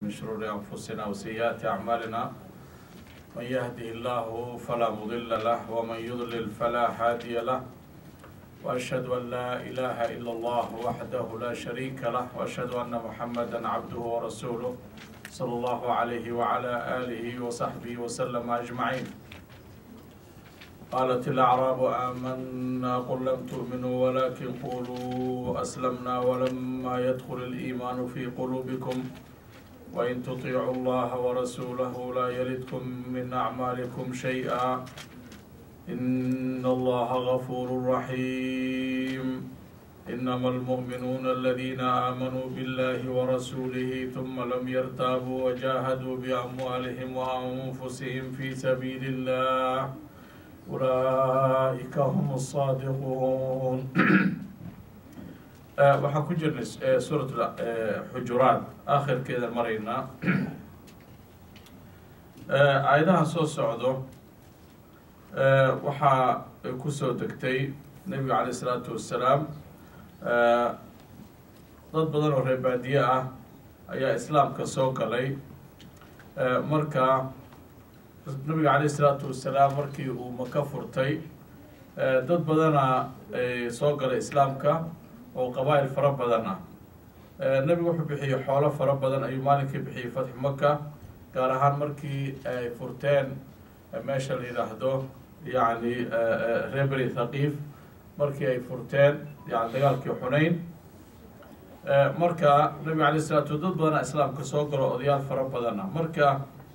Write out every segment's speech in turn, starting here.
من شرور أنفسنا وسيئات أعمالنا من يهده الله فلا مضل له ومن يضلل فلا هادي له وأشهد أن لا إله إلا الله وحده لا شريك له وأشهد أن محمدا عبده ورسوله صلى الله عليه وعلى آله وصحبه وسلم أجمعين قالت الأعراب آمنا قل لم تؤمنوا ولكن قولوا أسلمنا ولما يدخل الإيمان في قلوبكم وإن تطيعوا الله ورسوله لا يلدكم من أعمالكم شيئا إن الله غفور رحيم إنما المؤمنون الذين آمنوا بالله ورسوله ثم لم يرتابوا وجاهدوا بأموالهم وأنفسهم في سبيل الله أولئك هم الصادقون waxaan ku jirnay suurat xujuraat aakhirkeeda maraynaa aayadaha soo socdo waxaa kusoo degtay nebiga caleyh isalaatu wassalaam dad badan oo reer baadiye ah ayaa islaamka soo galay marka nabiga caleyh isalaatu wassalaam markii uu maka furtay dad badana soo galay islaamka oo qabaa'il fara badan ah nebigu wuxuu bixiyey xoolo fara badan ayuu maalinkii bixiyey fatxu maka gaar ahaan markii ay furteen meesha la yidhaahdo yacni reberi thaqiif markii ay furteen yani dagaalkii xunayn marka nabiga alay salatu dad badana islaamka soo galo odayaal fara badan ah marka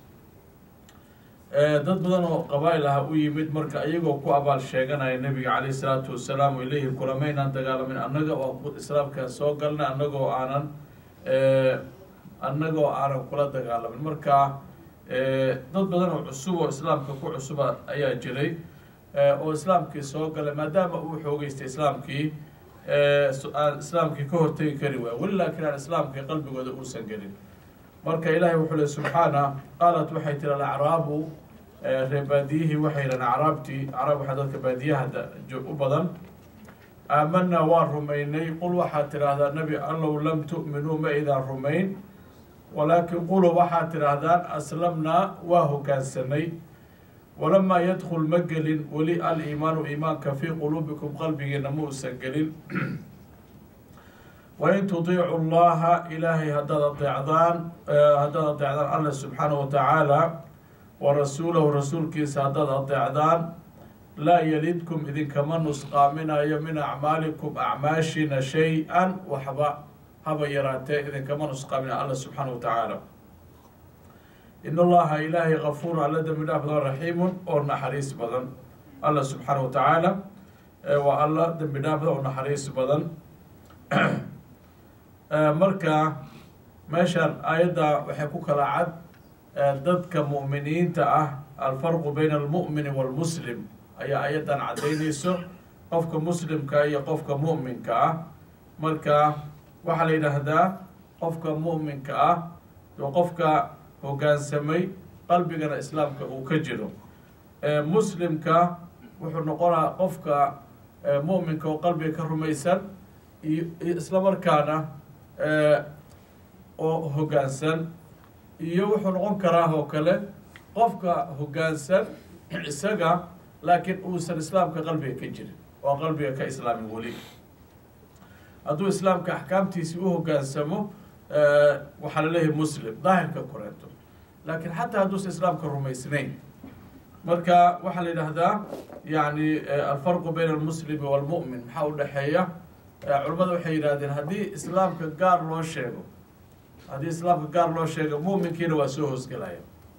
dad badan oo qabaa'il ah u yimid marka iyagoo ku abaal sheeganaya nebiga caleyh isalaatu wasalaam ay leeyihin kulamaynaan dagaalamin annaga oo islaamka soo galnay annagoo aanan annagoo aanan kula dagaalamin marka dad badan oo cusub oo islaamka ku cusuba ayaa jiray oo islaamkii soo galay maadaama uu xoogeystay islaamkii aan islaamkii ka hortegi kari waaya weli laakiin aan islaamkii qalbigooda uusan gelin marka ilaahay wuxuu le subxaana qaalat waxay tiri alacraabu reer baadiyihii waxay yidhahan acraabtii acraab waxaa dadka baadiyaha u badan aamanaa waan rumaynay qul waxaad tidhaahdaa nebi allow lam tu'minuu ma idaan rumayn walaakin quluu waxaad tidhaahdaan aslamnaa waa hogaansanay walamaa yadkul ma gelin weli aliimaanu iimaanka fii quluubikum qalbigiina ma uusan gelin wain tudiicu llaha ilaahay haddaad adeecdaan haddaad adeecdaan alla subxaanahu watacaala wa rasuulahu rasuulkiisa haddaad adeecdaan laa yalidkum idinkama nusqaaminayo min acmaalikum acmaashina shay-an waxba haba yaraatee idinkama nusqaaminayo alla subxaanahu watacaala in allaha ilaahay kafuur alla dembi dhaaf badan raxiimun oo naxariis badan alla subxaanahu watacaala waa alla dembi dhaaf badan oo naxariis badan marka meeshaan aayadda waxay ku kala cad dadka mu'miniinta ah alfarqu bayna almu'mini waalmuslim ayaa aayaddan caddaynayso qofka muslimka iyo qofka mu'minka ah marka waxaa la yidhaahdaa qofka mu'minka ah oo qofka hoggaansamay qalbigana islaamka uu ka jiro muslimka wuxuu noqonaa qofka mu'minka oo qalbiga ka rumaysan iyo isla markaana oo hoggaansan iyo wuxuu noqon karaa oo kale qofka hoggaansan isaga laakiin uusan islaamka qalbiga ka jirin oo qalbiga ka islaamin weli hadduu islaamka axkaamtiisii u hoggaansamo waxaa la leeyahay muslim daahirka koreeto laakiin xataa hadduusan islaamka rumaysnayn marka waxaa la yidhaahdaa yani alfarqu bayna almuslimi waalmu'min maxaa u dhexeeya culimmada waxay yidhahdeen haddii islaamka gaar loo sheego haddii islaamka gaar loo sheego mu'minkiina waa soo hoosgelaya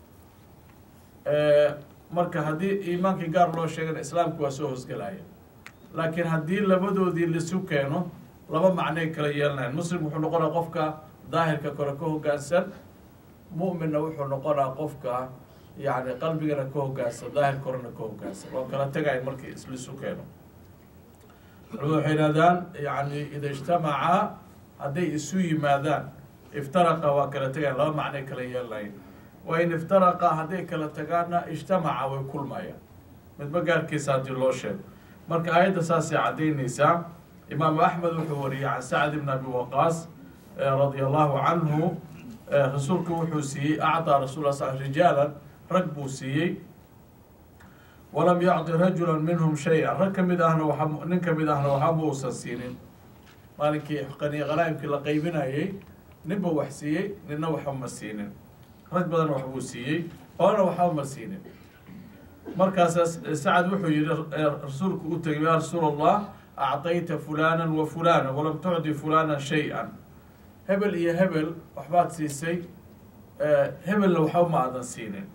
marka haddii iimaankii gaar loo sheegana islaamka waa soo hoosgelaya laakiin haddii labadoodii lisu keeno laba macnay kala yeelanayan muslim wuxuu noqonaa qofka daahirka kore ka hoggaansan mu'minna wuxuu noqonaa qofka yani qalbigana ka hoggaansan daahir korena ka hoggaansan oo kala tegaya markii islisu keeno culimadu waxay yidhahdaan yani ida ijtamacaa hadday isu yimaadaan iftaraqa waa kala tegayan laba macnay kala yeelanayn wa in iftaraqa hadday kala tagaanna ijtamaca way kulmayaan midba gaarkiisa haddii loo sheego marka aayadda saasay caddaynaysaa imaamu axmed wuxuu wariyey can sacd ibn abi waqaas radia allahu canhu rasuulku wuxuu siiyey acطaa rasul s rijaalan rag buu siiyey walam yacطi rajula minhum shay-an rag kamid ahna waa nin kamid ahna waxba uusan siinin maalinkii qani qanaa'imkii la qaybinayey ninba wax siiyey ninna waxba ma siinin rag badan waxbuu siiyey oona waxba ma siinin markaasa sacad wuxuu yihi rasuulku u tegay ya rasuul allah acطayta fulana wa fulana walam tucdi fulana shay-an hebel iyo hebel waxbaad siisay hebelna waxba ma aadan siinin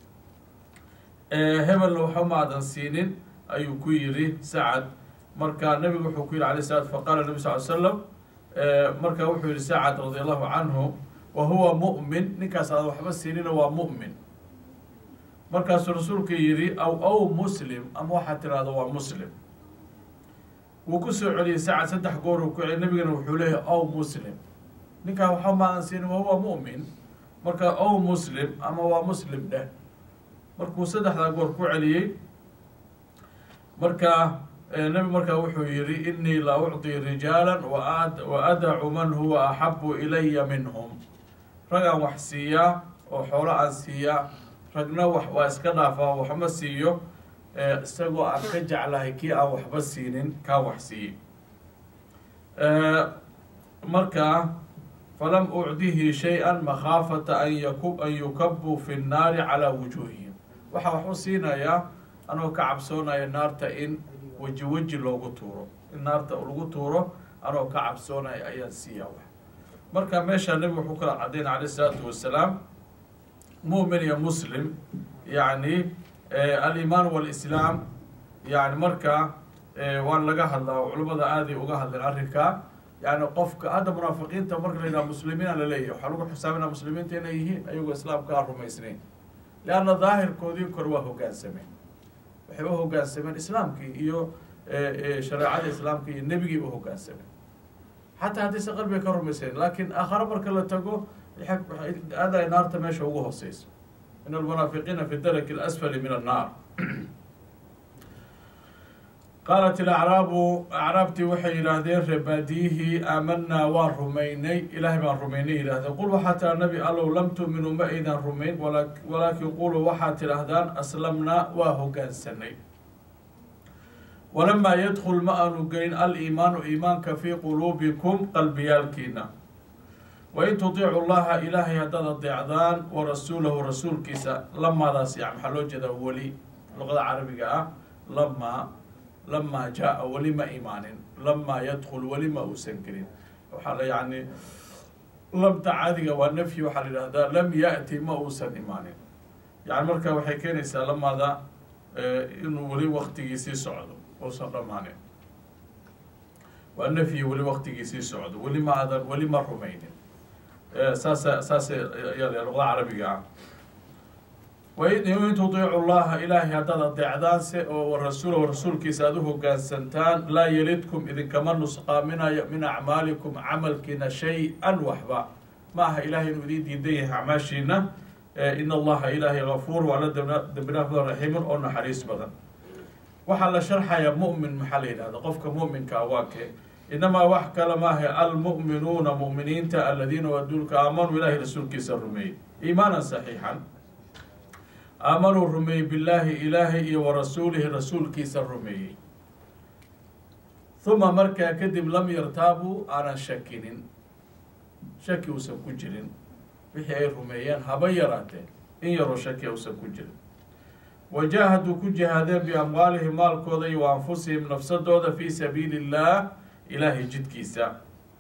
hebelna waxba ma aadan siinin ayuu ku yiri sacad marka nabigu wuxuu ku yihi alay slat faqala nabi sal l slam marka wuxuu yihi sacad radi allahu canhu wa huwa mu'min ninkaas aadan waxba siinina waa mu'min markaasuu rasuulku yihi aw aw muslim ama waxaad tirahda waa muslim wuu ku soo celiyey sacad saddex goor uu ku celiy nabigana wuxuu leeyahy aw muslim ninkaa waxba ma aadan siinin wa huwa mu'min marka aw muslim ama waa muslim dheh markuu saddexdaa goor ku celiyey marka nebi markaa wuxuu yihi inii la ucطi rijaala wa adacu man huwa axabu ilaya minhum rag aan wax siiyaa oo xoolo aan siiyaa ragna wax waa iska dhaafaa waxma siiyo isagoo aan ka jeclahay kii aan waxba siinin kaan wax siiyey marka falam ucdihi shay-an makhaafata an yaku an yukabuu fi nnaari calaa wujuuhihim waxaa wax u siinayaa anoo ka cabsoonaya naarta in weji weji loogu tuuro in naarta lagu tuuro anoo ka cabsoonaya ayaan siiyaa wax marka meeshaa nebigu wuxuu kala caddaynay alayh isalaatu wasalaam mu'min iyo muslim yacni alimaan walislaam yani marka waan laga hadlaa culimmada aaday uga hadleen arrinkaa yani qofka hadda munaafiqiinta marka la yidhaha muslimiina laleeyahy waxaa lagu xisaabinaa muslimiinta inay yihiin ayagoo islaamka aan rumaysnayn leanna daahirkoodii kore waa hogaansameen waxay u hogaansameen islaamkii iyo shareecada islaamka iyo nebigii u hogaansameen xataa haddayse qalbiga ka rumaysayn laakiin aakhare marka la tago aada ay naarta meesha ugu hooseyso in almunaafiqiina fi daraki اlasfali min annaar qaalat ilacraabu acraabtii waxay yidhaahdeen reebaadiyihii aamanaa waan rumaynay ilaahay baan rumaynay yidhahdeen qul waxaa tiraa nabi allow lam tuuminuu ma aydan rumayn walaakin quluu waxaad tidhaahdaan aslamnaa waa hogaansanay walamaa yadkul ma aanu gelin aliimaanu iimaanka fii quluubikum qalbiyaalkiina wain tudiicu llaha ilaahay haddaad adeecdaan wa rasuulahu rasuulkiisa lamaadaas ya maxaa loo jeedaa weli luqada carabiga ah lamaa lamaa jaa weli ma imaanin lamaa yadkul weli ma uusan gelin waxaa la yani lamta caadiga waa nafyi waxaa la yidhahdaa lam yaati ma uusan imaanin yani marka waxay keenaysaa lamaada inuu weli waktigiisii socdo uusan dhamaanin waa nafyi weli waktigiisii socdo weli ma adan weli ma rumaynin saasa saas ayaa la luqda carabiga ah wain tudiicu llaha ilaahay haddaad adeecdaanse oo rasuulahu rasuulkiisa aad u hogaansantaan laa yelidkum idinkama nusqaaminayo min acmaalikum camalkiina shay-an waxba ma aha ilahay inuu idin diidan yahay acmaashiina in allaha ilaahay gafuur waa la dembinaaf badan raxiimun oo naxariis badan waxaa la sharxayaa mu'min maxaa la yidhahda qofka mu'minkaa waa kee inamaa wax kale maaha almu'minuuna mu'miniinta aladiina waduulka aamanuu ilaahay rasuulkiisa rumeeyey iimaanan saxiixan aamanuu rumeeyey billaahi ilaahay iyo wa rasuulihi rasuulkiisa rumeeyey huma markaa kadib lam yartaabuu aanan shakinin shaki uusan ku jirin wixii ay rumeeyeen haba yaraatee in yaroo shaki uusan ku jirin wajaahaduu ku jihaadeen biamwaalihim maalkooda iyo wa anfusihim nafsadooda fii sabiili illaah ilaahay jidkiisa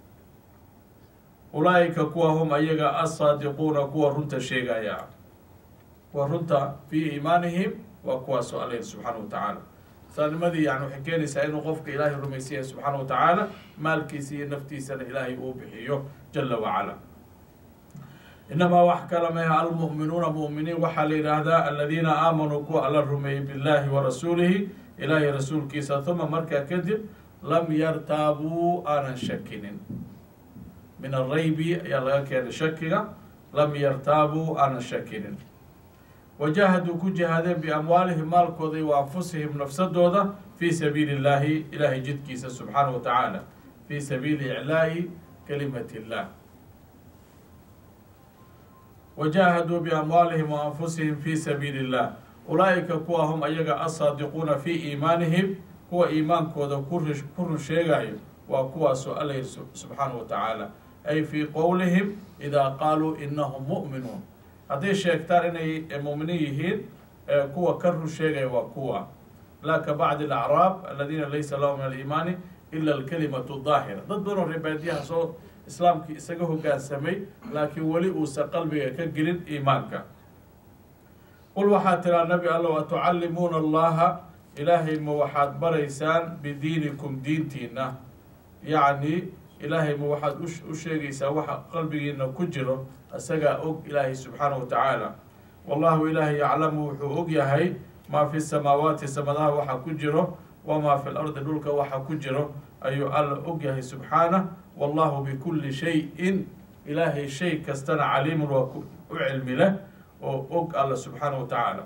ulaa'ika kuwa hum ayaga asaadiquuna kuwa runta sheegaya kuwa runta fii iimaanihim waa kuwaasoo alla subxaana wa tacaala saanimadii yani waxay keenaysaa inuu qofka ilaahay rumaysan yahay subxaana wa tacaala maalkiisa iyo naftiisana ilaahay uu bixiyo jala wacala inamaa wax kala meha almu'minuuna mu'miniin waxaa la yidhaahdaa aladiina aamanuu kuwa alla rumeeyey billahi wa rasuulihi ilaahay rasuulkiisa huma markaa kadib lam yartaabuu aanan shakinin min araybi ayaa laga keenay shakiga lam yartaabuu aanan shakinin wajaahaduu ku jihaadeen biamwaalihim maalkooda wa anfusihim nafsadooda fii sabiili illaahi ilaahay jidkiisa subxaana wa tacaala fii sabiili iclaa'i kalimati illah wajaahaduu biamwaalihim wa anfusihim fi sabiili illah ulaa'ika kuwa hum ayaga asaadiquuna fi iimaanihim kuwa iimaankooda ku run sheegayo waa kuwaasoo alla yiri subxaanahu wa tacaala ay fii qowlihim idaa qaaluu inahum mu'minuun hadday sheegtaan inay mu'miniin yihiin kuwa ka run sheegaya waa kuwa laa ka bacdi alacraab aladiina laysa lahum min aliimaani ila alkalimatu daahira dad badanoo reebaadiyaha soo islaamkii isaga hogaansamay laakiin weli uusan qalbiga ka gelin iimaanka qul waxaad tiraa nabi allow atucallimuuna allaha ilaahay ma waxaad baraysaan bidiinikum diintiina yacni ilaahay ma waxaad u sheegaysaa waxa qalbigiina ku jiro isagaa og ilaahay subxaanahu wa tacaala wallahu ilaahay yaclamu wuxuu og yahay maa fi samaawaati samadaha waxa ku jiro wamaa fi lardi dhulka waxa ku jiro ayuu alla og yahay subxaanah wallahu bikulli shay-in ilaahay shay kastana caliimun waa u cilmi leh oo og alla subxaanahu wa tacaala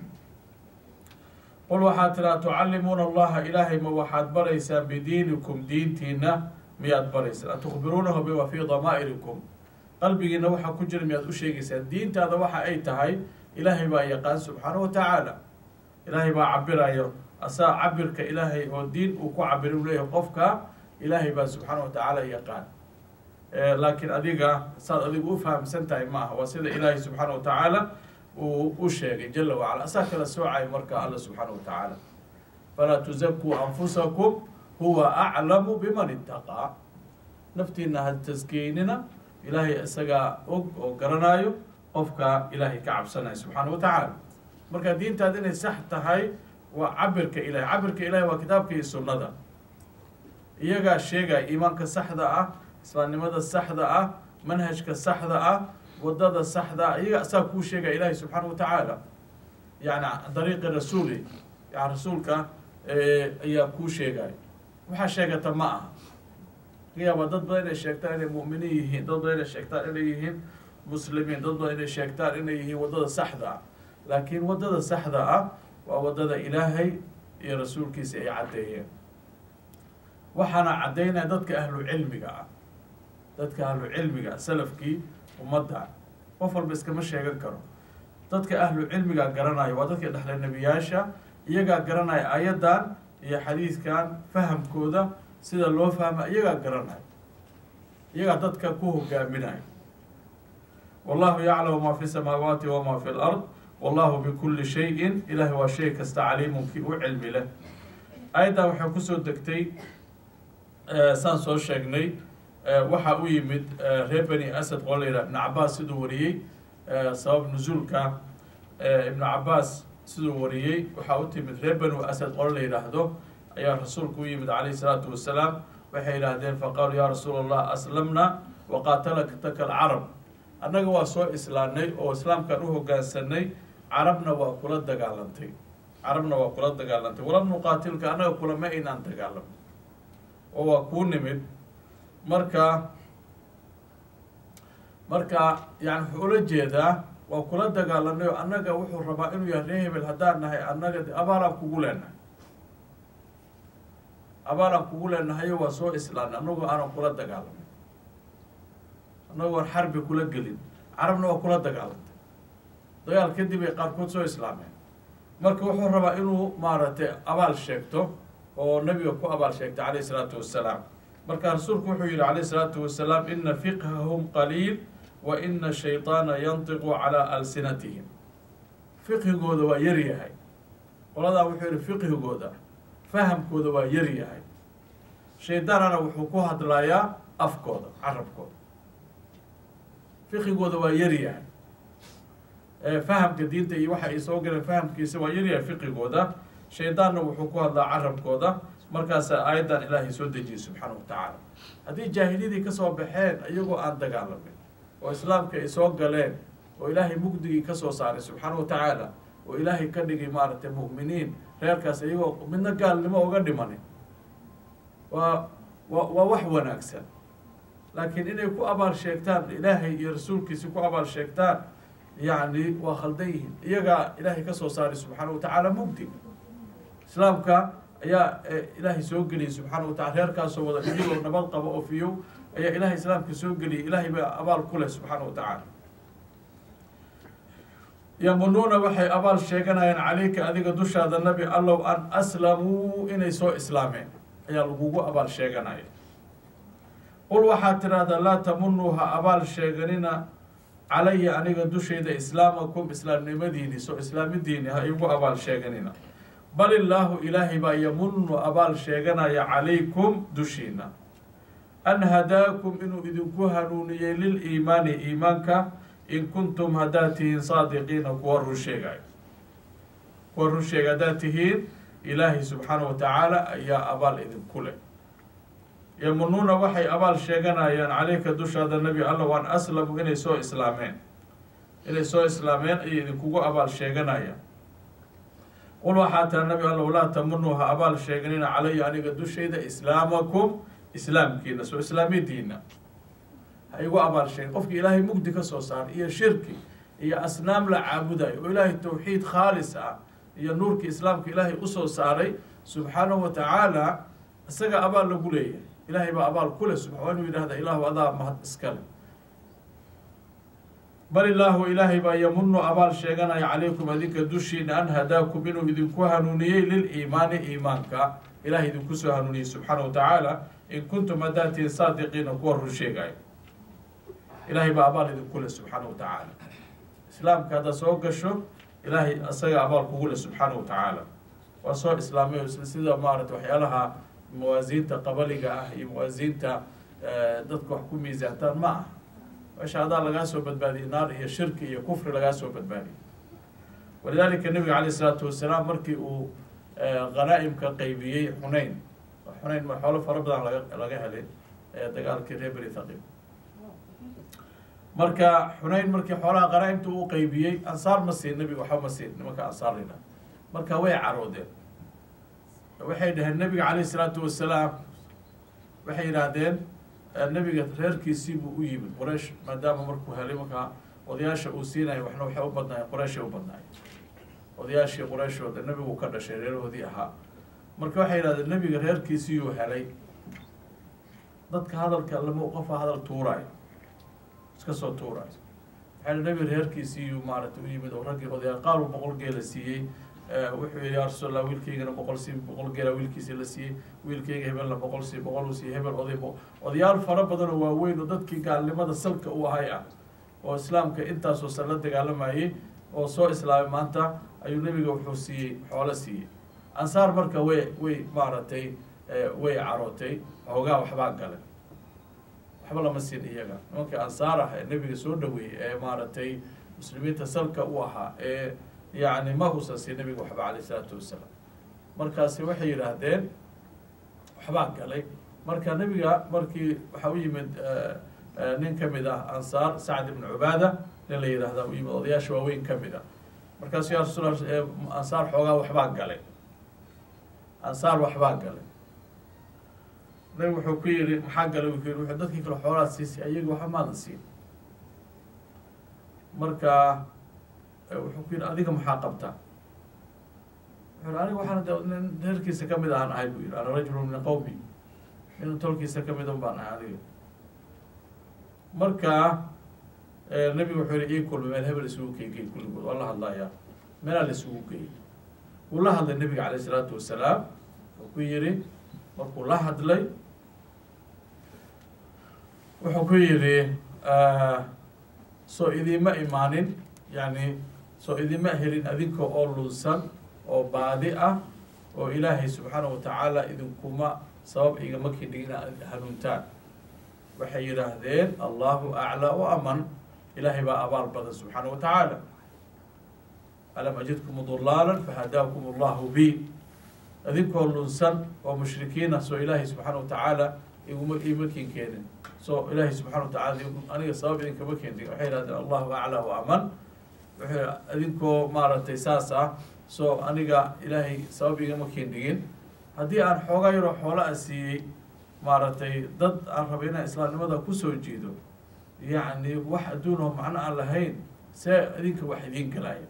qul waxaad tiraa tucallimuuna allaha ilaahay ma waxaad baraysaan bidiinikum diintiina miyaad baraysaan atukhbiruunahu bima fii damaa'irikum qalbigiina waxaa ku jira miyaad u sheegaysaan diintaada waxa ay tahay ilaahay baa yaqaan subxaanahu wa tacaala ilaahay baa cabirayo asaa cabirka ilaahay oo diin uu ku cabir u leeyahay qofka ilaahay baa subxaana wa tacaala yaqaan laakiin adiga saad adigu u fahamsan tahay ma aha waa sida ilaahay subxaana wa tacaala uu u sheegay jala wacala asaa kala soocay marka alla subxaana wa tacaala falaa tuzakuu anfusakum huwa aclamu biman itaqaa naftiina ha taskiynina ilaahay isagaa og oo garanaayo qofka ilaahay ka cabsanaya subxaana wa tacaala marka diintaada inay sax tahay waa cabirka ilahay cabirka ilahay waa kitaabka iyo sunnada iyagaa sheegaya iimaanka saxda ah islaamnimada saxda ah manhajka saxda ah wadada saxda ah iyaga asaa kuu sheegaya ilaahay subxaana wa tacaala yani dariiqi rasuuli yani rasuulka ayaa kuu sheegaya waxaa sheegata ma aha laga yaaba dad badan inay sheegtaan inay mu'miniin yihiin dad badan inay sheegtaan inay yihiin muslimiin dad badan inay sheegtaan inay yihiin wadada saxda ah laakiin wadada saxda ah waa wadada ilaahay iyo rasuulkiisa ay caddeeyeen waxaana caddaynaya dadka ahlu cilmiga ah dadka ahlu cilmiga salafkii ummadda qof walba iskama sheegan karo dadka ahlu cilmiga garanaya waa dadka dhexle nebiyaasha iyagaa garanaya ayaddan iyo xadiidkan fahamkooda sida loo fahma iyagaa garanaya iyagaa dadka ku hogaaminaya wallahu yaclamu maa fi samaawaati wamaa fi lard wallahu bikulli shayin ilaahay waa shay kasta caliimunkii u cilmi leh ayaddan waxay kusoo degtay saan soo sheegnay waxaa u yimid reer bani asad qoo la yidhaha ibnu cabaas siduu wariyey sabab nusuulka ibnu cabaas siduu wariyey waxaa u timid reer banu asad qolo la yidhaahdo ayaa rasuulku u yimid calayhi salaatu wasalaam waxay yidhaahdeen faqaaluu yaa rasuula allah aslamna waqaatalaka alcarab annaga waa soo islaamnay oo islaamkaan u hoggaansanay carabna waa kula dagaalantay carabna waa kula dagaalantay walam nuqaatilka annaga kulama aynaan dagaalamay oo waa kuu nimid marka marka yani wuxuu ula jeedaa waa kula dagaalanay oo annaga wuxuu rabaa inuu yahay ree hebel haddaan nahay annaga de abaalaan kugu leenahay abaalaan kugu leenahayo waa soo islaamnay annagoo aanan kula dagaalamay annagoon xarbi kula gelin carabna waa kula dagaalantay dagaal kadib ay qaarkood soo islaameen marka wuxuu rabaa inuu maaragtay abaal sheegto oo nabiga ku abaal sheegtay calayh isalaatu wassalaam marka rasuulku wuxuu yihi calayh isalaatu wasalaam ina fiqhahum qaliil wa ina shayطaana yantiqu calaa alsinatihim fiqhigooda waa yar yahay qoladaa wuxuu yihi fiqhigooda fahamkooda waa yar yahay shaydaanana wuxuu ku hadlayaa afkooda carabkooda fiqigooda waa yar yahay fahamka diinta iyo waxa ay soo galeen fahamkiisa waa yaryahay fiqigooda shaydaanna wuxuu ku hadlaa carabkooda markaasaa aayaddan ilaahay soo dejiyey subxaana wa tacaala haddii jaahiliyadii kasoo baxeen iyagoo aan dagaalamin oo islaamka ay soo galeen oo ilaahay mugdigii kasoo saaray subxaana wa tacaala oo ilaahay ka dhigay maaragtay mu'miniin reerkaas iyagoo midna gaalnimo uga dhimanin waa wa waa wax wanaagsan laakiin inay ku abaal sheegtaan ilaahay iyo rasuulkiisi ku abaal sheegtaan yacni waa khaldan yihiin iyagaa ilaahay kasoo saaray subxaana wa tacaala mugdig islaamka ayaa ilaahay soo geliyay subxaana wa tacala reerkaasoo wada iyagoo nabad qabo oo fiyow ayaa ilaahay islaamka soo geliyay ilaahay baa abaal ku leh subxaana wa tacaala yamunuuna waxay abaal sheeganayaan calayka adiga dushaada nabi allow an aslamuu inay soo islaameen ayaa lagugu abaal sheeganaya qul waxaad tidhaahdaa laa tamunuu ha abaal sheeganina calaya aniga dushayda islaamakum islaamnimadiini soo islaamidiini ha igu abaal sheeganina bal illaahu ilaahay baa yamunu abaal sheeganaya calaykum dushiina an hadaakum inuu idinku hanuuniyey liliimaani iimaanka in kuntum haddaad tihiin saadiqiina kuwa run sheegayo kuwa run sheega haddaad tihiin ilaahay subxaana wa tacaala ayaa abaal idinku leh yamunuuna waxay abaal sheeganayaan caleyka dushaada nebi allow an aslamu inay soo islaameen inay soo islaameen ayay idinkugu abaal sheeganayaan qul waxaa tira nabi allow laa tamunuu ha abaal sheeganina calaya aniga dushayda islaamakum islaamkiina soo islaamidiina ha igu abaal sheegin qofki ilaahay mugdi ka soo saaray iyo shirki iyo asnaam la caabudayo oo ilaahay tawxiid khaalis ah iyo nuurki islaamka ilaahay usoo saaray subxaanahu wa tacaala isaga abaal lagu leeyahay ilaahay baa abaal kule subxa waa inuu yidhahda ilaahu adaa mahad iskale bal illaahu ilaahay baa yamunu abaal sheeganaya calaykum adinka dushiina an hadaakum inuu idinku hanuuniyey liliimaani iimaanka ilahay idinku soo hanuuniyey subxaana wa tacaala in kuntum haddaad tihiin saadiqiina kuwa run sheegayo ilaahay baa abaal idinku leh subxaana wa tacaala islaamka haddaad soo gasho ilaahay isaga abaal kugu leh subxaana wa tacaala waa soo islaamay sida maarata waxyaalaha mawaasiinta qabaliga ah iyo mawaasiinta dadka wax ku miisaantaan ma ah meesha hadaa lagaa soo badbaadiyey naar iyo shirki iyo kufri lagaa soo badbaadiyey walidaalika nabiga caleyh isalaatu wasalaam markii uu khanaa'imka qeybiyey xuneyn xuneyn ma xoolo fara badan laga laga helay dagaalkii reer beri thaqib marka xuneyn markii xoolaha khanaa'imta uu qeybiyey ansaar ma siin nabiga waxba ma siin nimanka ansaar lina marka way caroodeen waxay dhaheen nabiga caleyh isalaatu wasalaam waxay yidhaahdeen nabiga reerkiisii buu u yimid qoraysh maadaama markuu helay markaa odayaasha uu siinayo waxna waxay u badnaayeen qorayshay u badnaayeen odayaashii qorayshooda nebigu ka dhashay reerahoodii ahaa marka waxay yidhahdeen nebiga reerkiisiiyuu helay dadka hadalka lama qofa hadal tuuraayo iska soo tuuraayo waxay nebiga reerkiisiiyuu maaragtay u yimid oo raggii odayaal qaar uu boqol geela siiyey wuxuu yihi ya rasuulallah wiilkaygana boqol si boqol geela wiilkiisi la siiyey wiilkayga hebelna boqol si boqol uu siiyey hebel oday odayaal fara badan oo waaweyn oo dadkii gaalnimada salka u ahay ah oo islaamka intaasoo san la dagaalamayey oo soo islaamay maanta ayuu nebiga wuxuu siiyey xoolo siiyey ansaar marka way way maaragtay way carootay hoogaa waxbaa gale waxba lama siin iyaga nimankii ansaar ah ee nebiga soo dhaweeyey ee maaragtay muslimiinta salka u ahaa ee yacni ma husan siin nabiga waxba caleyh isalaatu wasalaam markaasi waxay yidhaahdeen waxbaa galay marka nebiga markii waxaa u yimid nin ka mid ah ansaar sacd ibn cubaada nin la yidhaahda u yimid odayaasha waaweyn ka mid ah markaasu ya rasuul ansaar xoogaa waxbaa galay ansaar waxbaa galay nabig wuxuu ku yihi maxaa galay u ku yihi wuxuu dadkii kale xoolaad siisay ayaga waxba maadan siin marka wuxuu ku yihi adiga maxaa qabtaa wuxuu aniga waxaan de nin reerkiisa kamid ahaan ahay buu yihi ana rajulu min qawmi nin tolkiisa kamid un baan ahay adiga marka nebigu wuxuu yihi ii kulmay meel hebel isugu keygey kulligood waa la hadlayaa meelaa la isugu geeyey wuu la hadlay nebiga caleyh isalaatu wasalaam wuxuu ku yihi markuu la hadlay wuxuu ku yihi soo idiima imaanin yani soo idima helin adinka oo lunsan oo baadi ah oo ilaahay subxaana wa tacaala idinkuma sabab igama kidhigin hanuuntaan waxay yidhaahdeen allahu aclaa o aman ilaahay baa abaal badan subxaana wa tacaala alam ajidkum dulaalan fahadaakum allahu bi adinkoo lunsan oo mushrikiina soo ilaahay subxaana wa tacaala iguma ima kin keenin so ilaahay subxana wa tacala aniga sabab idinkama keenin waxay yihahdeen allahu aclaa o aman wuxuu adinkoo maaragtay saas ah soo aniga ilaahay sabab igama keendhigin haddii aan xoogaa yaroo xoola a siiyey maaragtay dad aan raba inaan islaamnimada kusoo jiido yacni wax adduunoo macno aan lahayn see idinka wax idiin galaya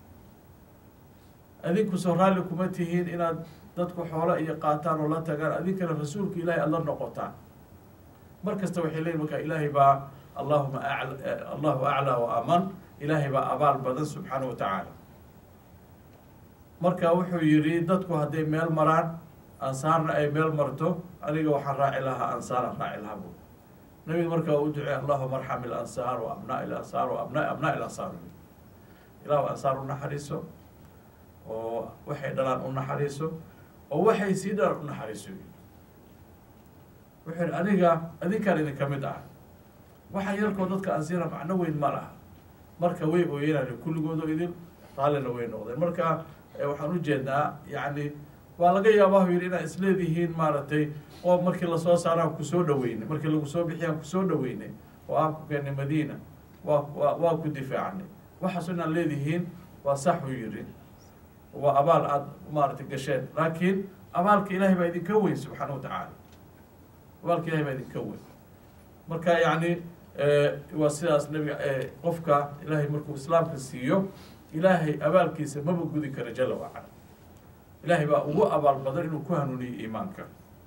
adinku soo raalli kuma tihiin inaad dadku xoola iyo qaataan oo la tagaan adinkana rasuulka ilaahay aad la noqotaan mar kasta waxay leeyihin marka ilaahay baa allahuma a allahu aclaa wa aman ilaahay baa abaal badan subxaana wa tacaala marka wuxuu yidhi dadku hadday meel maraan ansaarna ay meel marto aniga waxaan raaci lahaa ansaaraan raaci lahaa bu nabiga markaa u ducey allahuma arxam ilansaar wa abnaa ilansaar wa abna abnaa ilansaar ilahu ansaar u naxariiso oo waxay dhalaan u naxariiso oo waxay sii dhalaan u naxariiso wuxuu yihi aniga adinkaan idinka mid ah waxa yarkoo dadka aan siina macno weyn ma laha marka way ooyanaan kulligoodo idin raallina way noqdeen marka waxaan ujeednaa yacni waa laga yaabaa hu yidhi inaad isleedihiin maaragtay oo markii lasoo saaraan kusoo dhaweynay markii lagu soo bixiyaan kusoo dhaweynay oo aan ku keenay madiina waa wa waa ku difaacnay waxaaso inaad leedihiin waa sax uu yidhi waa abaal aada maaragtay gasheen laakiin abaalka ilaahay baa idinka weyn subxaana wa tacaala abaalka ilahay baa idinka weyn marka yacni waa sidaas nabiga qofka ilaahay markuu islaamka siiyo ilaahay abaalkiisa maba gudi kara jala wacala ilahay baa ugu abaal badan inuu ku hanuuniyo iimaanka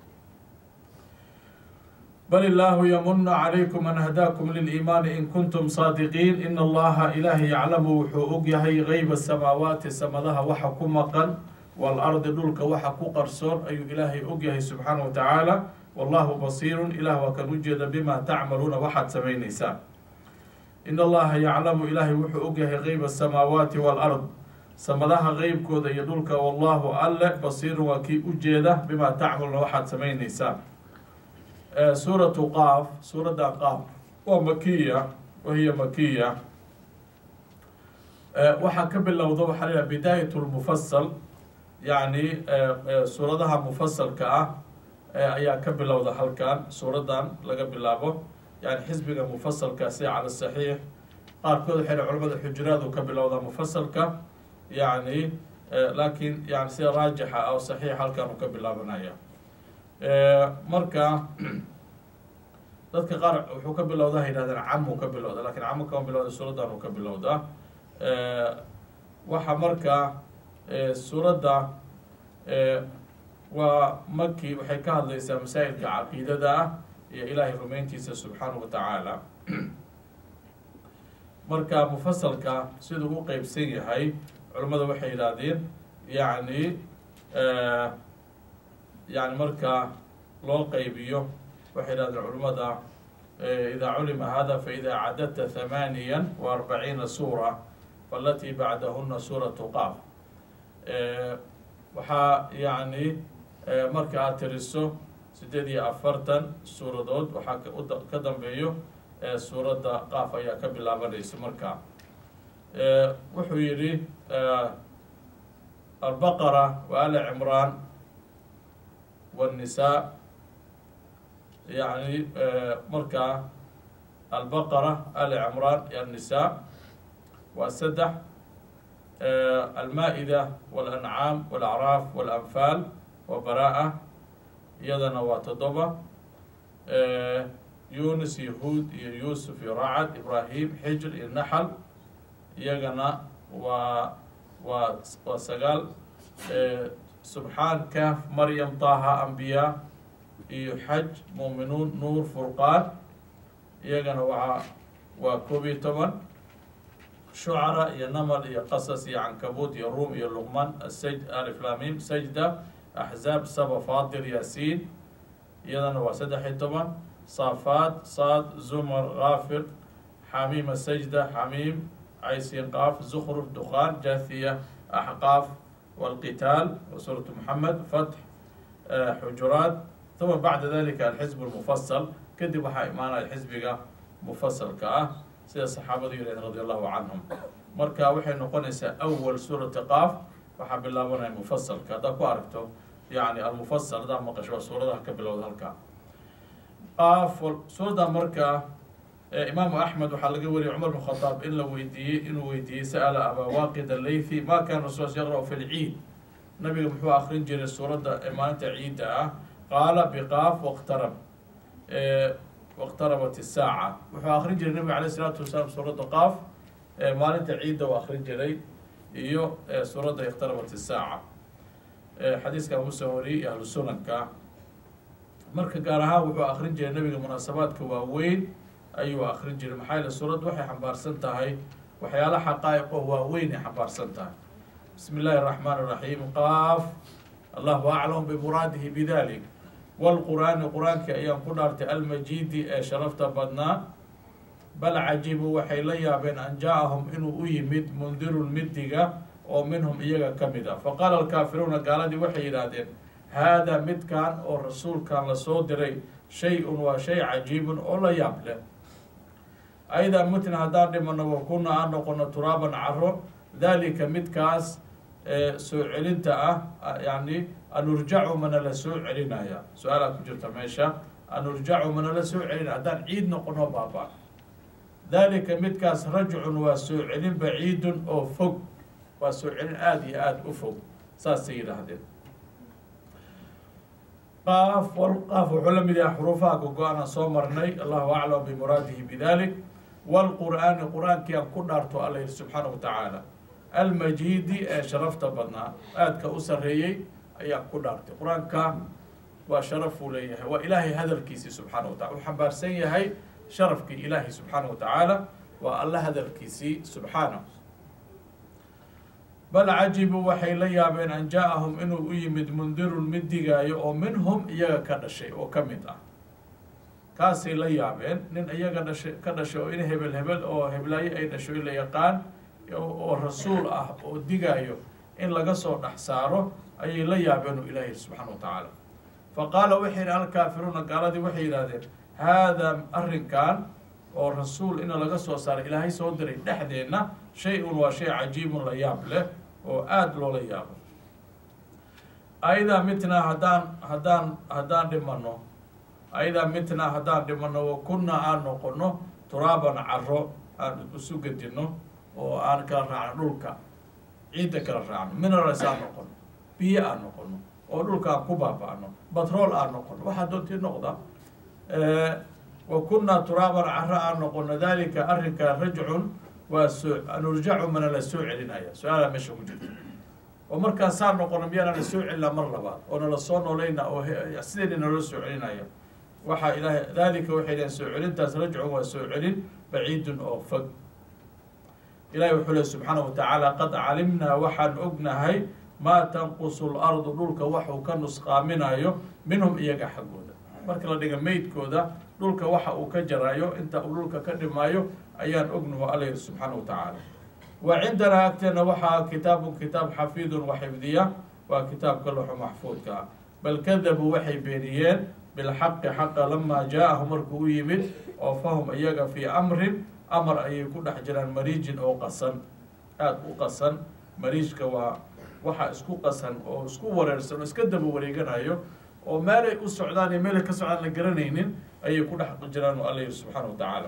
bal illaahu yamuna calaykum an hadaakum liliimaani in kuntum saadiqiin in allaha ilaahay yaclamu wuxuu og yahay geyba samaawaati samadaha waxa ku maqan waalardi dhulka waxa ku qarsoon ayuu ilaahay og yahay subxaana wa tacaala wallahu basiirun ilah waa kan ujeeda bima tacmaluuna waxaad samaynaysaan in allaha yaclamu ilaahay wuxuu og yahay geyba asamaawaati waalard samadaha qeybkooda iyo dhulka wallahu alle basiirun waa kii ujeeda bimaa tacmaluuna waxaad samaynaysaan suuratu qaaf suuradda qaaf waa makiya wahiya makiya waxaa ka bilowda waxaa la yidhaha bidaayat lmufasal yacni suuradaha mufasalka ah ayaa ka bilowda halkan suuraddan laga bilaabo yani xisbiga mufasalka sida cala saxiix qaarkood waxay culamada xujuraadu ka bilowdaa mufasalka yani laakiin yani sida raajixa oo saxiix halkan uu ka bilaabanaya marka dadka qaar wuxuu ka bilowda ha yihahdeen camuu ka bilowda lakin camu kama bilowda suuraddan uu ka bilowdaa waxa marka suuradda waa maki waxay ka hadlaysaa masaa'ilka caqiidada ah iyo ilaahay rumeyntiisa subxaanahu wa tacaala marka mufasalka siduu u qeybsan yahay culimmada waxay yidhaahdeen yacni yani marka loo qeybiyo waxay yidhahdeen culimmada idaa culima hada faida cadadta thamaaniya wa arbaciina suura faalatii bacdahuna suuratu qaaf waxaa yacni marka aad tiriso sideed iyo afartan suuradood waxaa ka dambeeyo suuradda qaaf ayaa ka bilaabanaysa marka wuxuu yidhi albaqara wa ali cimraan wاnnisaa yani marka albaqara ali cimraan iyo annisaa waa saddex almaa-ida walancaam walacraaf walanfaal wa baraa iyadana waa toddoba yunis yahuud iyo yuusuf iyo racad ibraahim xijr iyo naxal iyagana waa waa waa sagaal subxaan kaaf maryam taha ambiyaa iyo xaj muuminuun nuur furqaan iyagana waa waa koob iyo toban shucara iyo namal iyo qasas iyo cankabuud iyo ruum iyo luqman asaj aliflamim sajda axzaab saba faatir yaasiin iyadana waa saddex iyo toban saafaad saad zumar kaafir xamiima sajda xamiim caysin qaaf zukruf duqaan jathiya axqaaf walqitaal suuratu moxamed fatx xujuraat uma bacda dalika alxizb lmufasal kadib waxaa imaanaya xisbiga mufasalka ah sida saxaabadu yirahden radi allahu canhum marka waxay noqonaysaa awal suurati qaaf waxaa bilaabanaya mufasalka haddaad ku aragto yani almufasal haddaa maqasho waa suuradaha ka bilowda halkaa qaaf suuradda marka imaamu axmed waxaa laga wariyay cumar bn khadaab in la weydiiyey inuu weydiiyey sa'ala abaa waaqid alaythi ma kana rasul yaqra' fi lciid nabiga muxuu akrin jiray suuradda maalinta ciidda ah qaala biqaaf waqtarab waqtarabat isaaca wuxuu akrin jiray nabiga alayh isalaatu wasalaam suuradda qaaf maalinta ciidda u akrin jiray iyo suuradda iqtarabat isaaca xadiiska abu soo wariyey iyo ahlu sunanka marka gaar ahaan wuxuu akrin jiray nabiga munaasabaadka waaweyn ayuu akrin jiray maxaa yaele suuraddu waxay xambaarsan tahay waxyaala xaqaa'iq oo waaweyn ay xambaarsan tahay bismi illaahi araxmaan iraxiim qaaf allahu aclam bimuraadihi bidalik wlqur'aani qur-aankii ayaan ku dhaartay almajiidi ee sharafta badnaa bal cajibu waxay la yaabeen an jaa-ahum inuu u yimid mundirun midiga oo minhum iyaga ka mid ah faqaala alkaafiruuna gaaladii waxay yidhaahdeen haadaa midkan oo rasuulkan lasoo diray shay-un waa shay cajiibun oo la yaab leh aydaa mutna haddaan dhimano wa kunna aan noqono turaaban caro dalika midkaas soo celinta ah yani anurjacu mana la soo celinaya su-aalaa ku jirta meesha anurjacu mana la soo celinaya haddaan ciid noqono baaba dalika midkaas rajcun waa soo celin baciidun oo fog waa soo celin aada iyo aada u fog saasay yidhaahdeen qaaf qaaf wuxuu la mid yahay xuruufaha gogo-ana soo marnay allahu aclam bimuraadihi bidalik wlqur'aani qur-aankii aan ku dhaarto alla yihi subxaana wa tacaala almajiidi ee sharafta badnaa aadka u sarreeyey ayaan ku dhaartay qur-aanka waa sharaf uu leeyahay waa ilaahay hadalkiisii subxaana wa tacala uu xambaarsan yahay sharafkii ilaahi subxaana wa tacaala waa alla hadalkiisii subxaana bal cajibu waxay la yaabeen an jaa-ahum inuu u yimid mundirun mid digaayo oo minhum iyaga ka dhashay oo ka mid ah kaasay la yaabeen nin iyaga dhashay ka dhashay oo in hebel hebel oo heblaayo ay dhasho in la yaqaan oo rasuul ah oo digaayo in laga soo dhex saaro ayay la yaabeen u ilahi subxaana wa tacaala fa qaala waxay yidhi alkaafiruuna gaaladii waxay yidhahdeen haadaa arrinkan oo rasuul ina laga soo saaray ilaahay soo diray dhexdeenna shay-un waa shay cajiibun la yaab leh oo aada loola yaabo aidaa mitnaa haddaan haddaan haddaan dhimano aidaa mitnaa haddaan dhimano wa kunnaa aan noqono turaaban caro aan isu gedino oo aan kala raacno dhulka ciidda kala raacno minerals aan noqono biyo aan noqono oo dhulka aan ku baaba-no batrool aan noqono waxaa doontii noqda wa kunnaa turaaban caro aan noqono dalika arrinka rajcun waa soo anurjacu mana la soo celinaya su-aalaa meesha ku jirta oo markaan saa noqono miyaana la soo celinaa mar labaad oo nala soo noolayna oo sideyna naloo soo celinaya waxaa ilaahay dalika waxay dhaheen soo celintaas rajcun waa soo celin baciidun oo fog ilahi wuxuu leh subxaana wa tacaala qad calimnaa waxaan ognahay maa tanqusu lardu dhulka waxuu ka nusqaaminayo minhum iyaga xaggooda marka la dhiga meydkooda dhulka waxa uu ka jarayo inta uu dhulka ka dhimaayo ayaan ognahu alla yihi subxaana wa tacaala wa cindanaa agteena waxaa kitaabun kitaab xafiidun wa xifdiya waa kitaabka loxo maxfuudka ah bal kadabuu waxay beeniyeen bilxaqi xaqa lamaa jaa-ahu markuu u yimid oo fahum iyaga fii amrin amar ayay ku dhex jiraan mariijin oo qasan aada u qasan mariijka waa waxa isku qasan oo isku wareersan oo iska daba wareeganayo oo meelay u socdaan iyo meelay ka socdaan la garanaynin ayay ku dhex jiraan oo alla yihi subxaana wa tacaala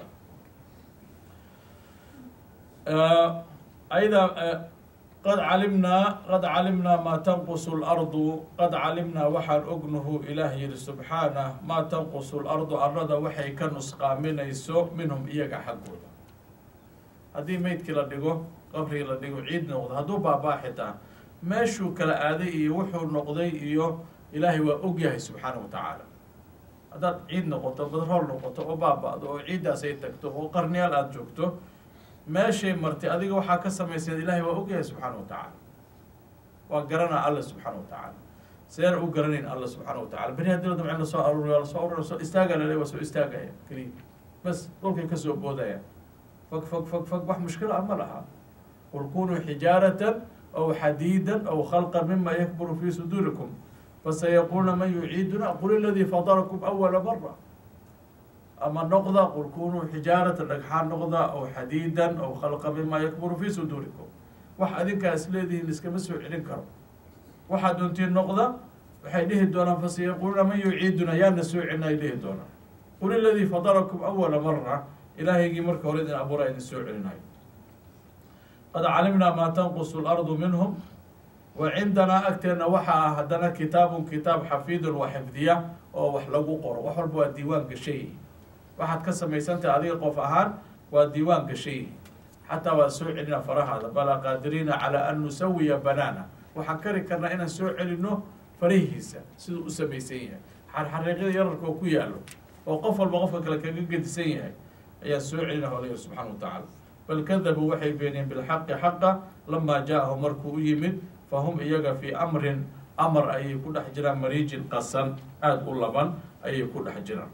ayada qad calimnaa qad calimnaa maa tanqusu lardu qad calimnaa waxaan ognahu ilaah yihi subxaanah maa tanqusu lardu arlada waxay ka nusqaaminayso minhum iyaga xaggooda haddii meydkii la dhigo qabrigii la dhigo ciid noqdo hadduu baabaa xitaa meeshuu kala aaday iyo wuxuu noqday iyo ilaahay waa ogyahay subxaana wa tacaala haddaad ciid noqoto badrool noqoto oo baaba-do oo ciiddaas ay tagto oo qarniyaal aada joogto meeshay martay adiga waxaa ka samayseed ilaahay waa ogyahay subxaana wa tacaala waa garanaa alla subxaana wa tacaala sideen u garanayn alla subxaana wa tacala beri haddii la damcin lasoo aruuriyo lasoo aruuriyo soo istaaga lale waa soo istaagaya keliya bas dhulkay kasoo boodaya fog fog fog fog wax mushkila ah ma laha qul kunuu xijaaratan aw xadiidan aw khalqan mima yakburu fii suduurikum fasayaquuluna man yuciiduna qul iladii fadarakum awala mara ama noqda qul kunuu xijaaratan dhagxaan noqda aw xadiidan aw khalqa mima yakburu fii suduurikum wax adinkaa is leedihiin iskama soo celin karo waxaad doontiin noqda waxay dhihi doonaan fasayaquuluna man yuciiduna yaana soo celina ay dhihi doonaan qul iladii fadarakum awala mara ilaahaygii marka hore idin abuura idin soo celinayo qad calimnaa maa tanqusu lardu minhum wa cindanaa agteenna waxa ah haddana kitaabun kitaab xafiidun wa xifdiya oo wax lagu qoro wax walba waa diiwaan gashay waxaad ka samaysantahay adiga qof ahaan waa diiwaan gashay xataa waa soo celina farahaada balaa qaadiriina calaa an nusawiya banaana waxaan kari karnaa inaan soo celino farahiisa siduu u samaysan yahay xarxariiqyada yararka oo ku yaalo oo qof walba qofka kale kaga gedisan yahay ayaan soo celina hoolaya subxana wa tacaala bal kadabuu waxay beeniyeen bilxaqi xaqa lamaa jaa-ahum markuu u yimid fahum iyaga fii amrin amar ayay ku dhex jiraan mariijin qasan aada u laban ayay ku dhex jiraan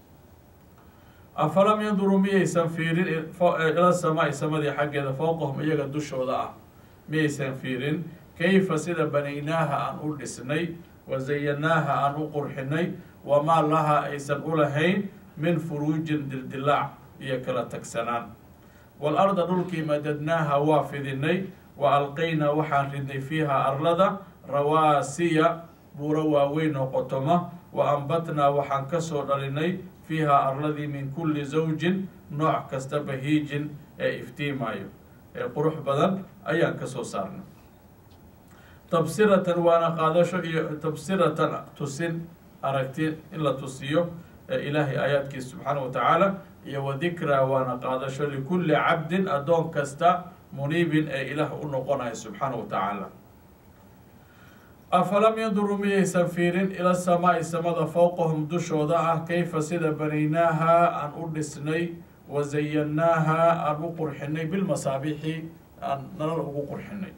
afalam yanduruu miyaysan fiirin ila samaai samadii xaggeeda fowqahum iyaga dushooda ah miyaysan fiirin kayfa sida banaynaaha aan u dhisnay wa zayanaaha aan u qurxinay wamaa laha aysan u lahayn min furuujin dildilaac iyo kala tagsanaan waalarda dhulkii madadnaaha waa fidinay wa alqaynaa waxaan ridnay fiiha arlada rawaasiya buuro waaweyn oo qotoma wa ambatnaa waxaan kasoo dhalinay fiiha arladii min kulli zawjin nooc kasta bahiijin ee iftiimaayo ee qurux badan ayaan kasoo saarnay tabsiratan waana qaadasho iyo tabsiratan tusin aragti in la tusiyo ilaahay aayaadkiisa subxaana wa tacaala iyo wa dikraa waana qaadasho likulli cabdin addoon kasta muniibin ee ilaah u noqonaya subxaana wa tacaala afalam yanduruu miyaysan fiirin ila samaai samada fowqahum dushooda ah kayfa sida banaynaaha aan u dhisnay wa zayannaaha aan u qurxinay bilmasaabixi aan nalal ugu qurxinay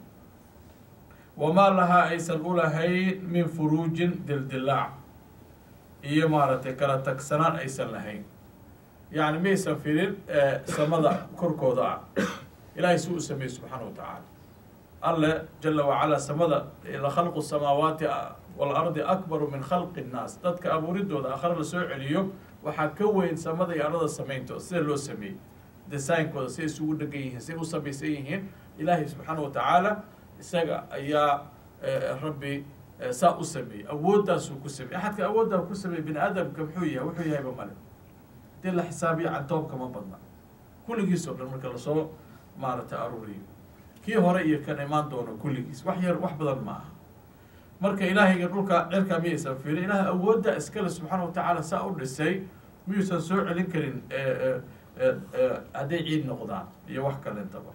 wamaa lahaa aysan u lahayn min furuujin dildilaac iyo maaragtay kala tagsanaan aysan lahayn yacni miyaysan fiirin samada korkooda ah ilaahay si u sameeyey subxaana wa tacaala alle jala wacalaa samada lakhalqu samaawaati waalardi akbaru min khalqi nnaas dadka abuuridooda akhre la soo celiyo waxaa ka weyn samada iyo arlada samaynto sida loo sameeyey designkooda siay isugu dhegan yihiin siay u samaysan yihiin ilaahay subxaana wa tacaala isaga ayaa rabbi saa u sameeyey awooddaasuu ku sameeyey axadka awooddaa ku sameeyey bini aadamka muxuu yahay wuxuu yahayba male hadii la xisaabiyo cantoobka ma badna kulligiis oo dhan marka lasoo maaragtay aruuriyo kii hore iyo kan imaan doono kulligiis wax yar wax badan ma aha marka ilaahayga dhulka cirkaa miyaysan fiirin ilaah awoodda iskale subxaana wa tacaala saa u dhisay miyuusan soo celin karin hadday ciid noqdaan iyo wax kalentaba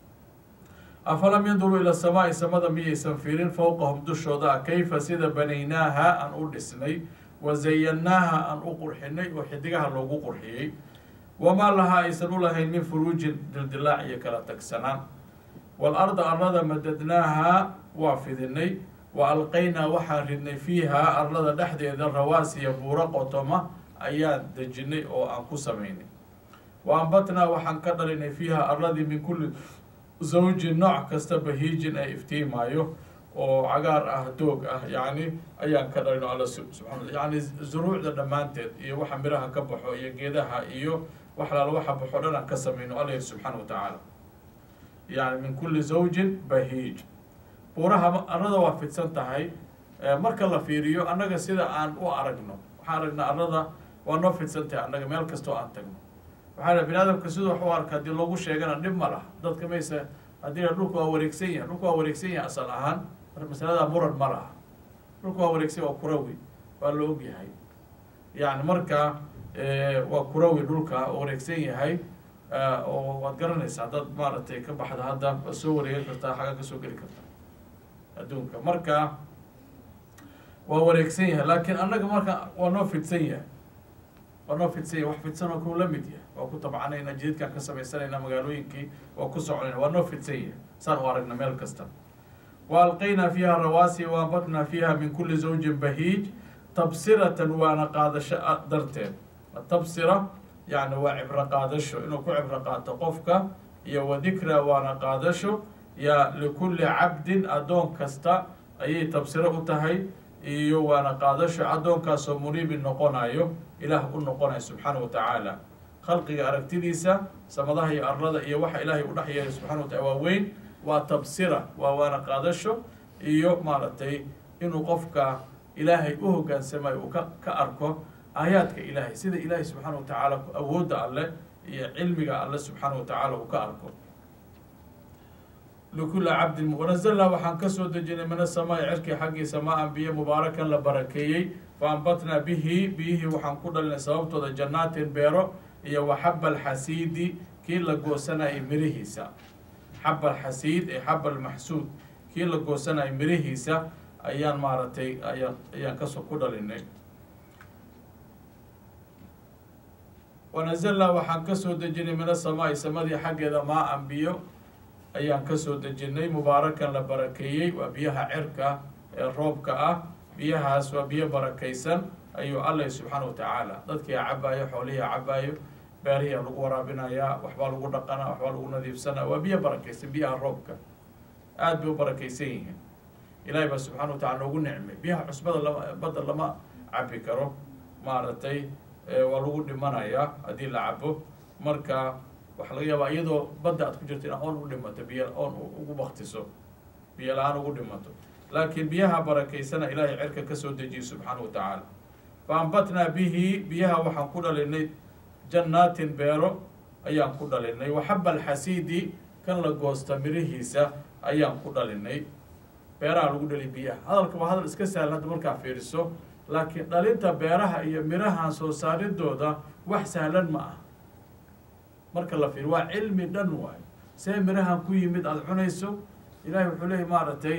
afalam yanduruu ila samaai samada miyaysan fiirin fowqahum dushooda ah kayfa sida banaynaaha aan u dhisnay wa zayannaaha aan u qurxinay oo xidigaha loogu qurxiyey wamaa lahaa aysan u lahayn min furuujin dildilaac iyo kala tagsanaan waalarda arlada madadnaaha waa fidinay wa alqaynaa waxaan ridnay fiihaa arlada dhexdeeda rawaasiya buuro qotoma ayaan dejinay oo aan ku samaynay wa ambatnaa waxaan ka dhalinay fiiha arladii min kulli zawjin nooc kasta bahiijin ay iftiimaayo oo cagaar ah doog ah yacni ayaan ka dhalino alla subxana yacni zuruucda dhammaanteed iyo waxa miraha ka baxo iyo geedaha iyo wax laala waxa baxo dhan aan ka samayno alla yiri subxaana wa tacaala yani min kulli zawjin bahiij buuraha arlada waa fidsan tahay marka la fiiriyo annaga sida aan u aragno waxaan aragnaa arlada waa noo fidsan tahay annaga meel kastoo aan tagno waxaa bini aadamka siduu wax u arka haddii loogu sheegana dhib ma lah dadka mayse haddii dhulka waa wareegsan yahay dhulka waa wareegsan yahay asal ahaan masalada muran ma laha dhulka waa wareegsan waa kurawi waa la og yahay yani marka waa kurawi dhulka oo wareegsan yahay oo waad garanaysaa dad maaragtay ka baxda hadda waad soo wareegan kartaa xagga ka soo geli kartaa adduunka marka waa wareegsan yahay laakiin annaga marka waa noo fidsan yahay waa noo fidsan yahay wax fidsan oo kuu la mid yahay waa ku tabcanayna jididkaan ka samaysanayna magaalooyinkii waa ku soconayna waa noo fidsan yahay saan u aragna meel kasta wa alqaynaa fiiha rawaasi wa ambatnaa fiiha min kulli zawjin bahiij tabsiratan waana qaadasho darteed tabsira yani waa cibro qaadasho inuu ku cibro qaato qofka iyo wa dikra waana qaadasho ya likulli cabdin addoon kasta ayay tabsiro u tahay iyo waana qaadasho addoonkaasoo muniibin noqonayo ilaah u noqonayo subxaana wa tacaala khalqiga aragtidiisa samadaha iyo arlada iyo waxa ilaahay u dhex yeelay subxana wa tacala waa weyn waa tabsira waa waana qaadasho iyo maaragtay inuu qofka ilaahay u hogaansamayo uu ka ka arko aayaadka ilaahay sida ilaahay subxaana wa tacaala awoodda alleh iyo cilmiga alle subxaana wa tacaala uu ka arko likuli cabdin wanazalnaa waxaan kasoo dejinay min asamaai cirkii xaggiisa maa-an biyo mubaarakan la barakeeyey fa ambatnaa bihi biyihii waxaan ku dhalinay sababtooda jannaatin beero iyo wa xaba alxasiidi kii la goosanayay mirihiisa xaba alxasiid ee xaba almaxsuud kii la goosanayay mirihiisa ayaan maaragtay ayaan ayaan kasoo ku dhalinay wanazalnaa waxaan ka soo dejinay min asamaa'i samadii xaggeeda maa an biyo ayaan ka soo dejinay mubaarakan la barakeeyey waa biyaha cirka ee roobka ah biyahaas waa biyo barakaysan ayuu alla subxaana wa tacaala dadkia cabaayo xoolihiia cabaayo beerihiia lagu waraabinayaa waxbaa lagu dhaqanaa waxbaa lagu nadiifsanaa waa biyo barakaysan biyaha roobka aada bay u barakaysan yihiin ilaahay baa subxana wa tacala noogu nicmay biyaha cusbada lama badda lama cabi karo maaragtay waa lagu dhimanayaa haddii la cabo marka waxaa laga yaabaa iyadoo badda aad ku jirto in oon u dhimato biyo oon ugu baktiso biyo la-aan ugu dhimato laakiin biyaha barakaysana ilaahay cirka ka soo dejiyey subxaana wa tacaala fa ambatnaa bihi biyaha waxaan ku dhalinay jannaatin beero ayaan ku dhalinay waxaba alxasiidi kan la goosta mirihiisa ayaan ku dhalinay beeraha lagu dhali biyaha hadalka waa hadal iska sahlan hadda markaa fiiriso laakiin dhalinta beeraha iyo mirahan soo saaridooda wax sahlan ma ah marka la fiiriyo waa cilmi dhan waayo see mirahan ku yimid aada cunayso ilahay wuxuu leeyay maaragtay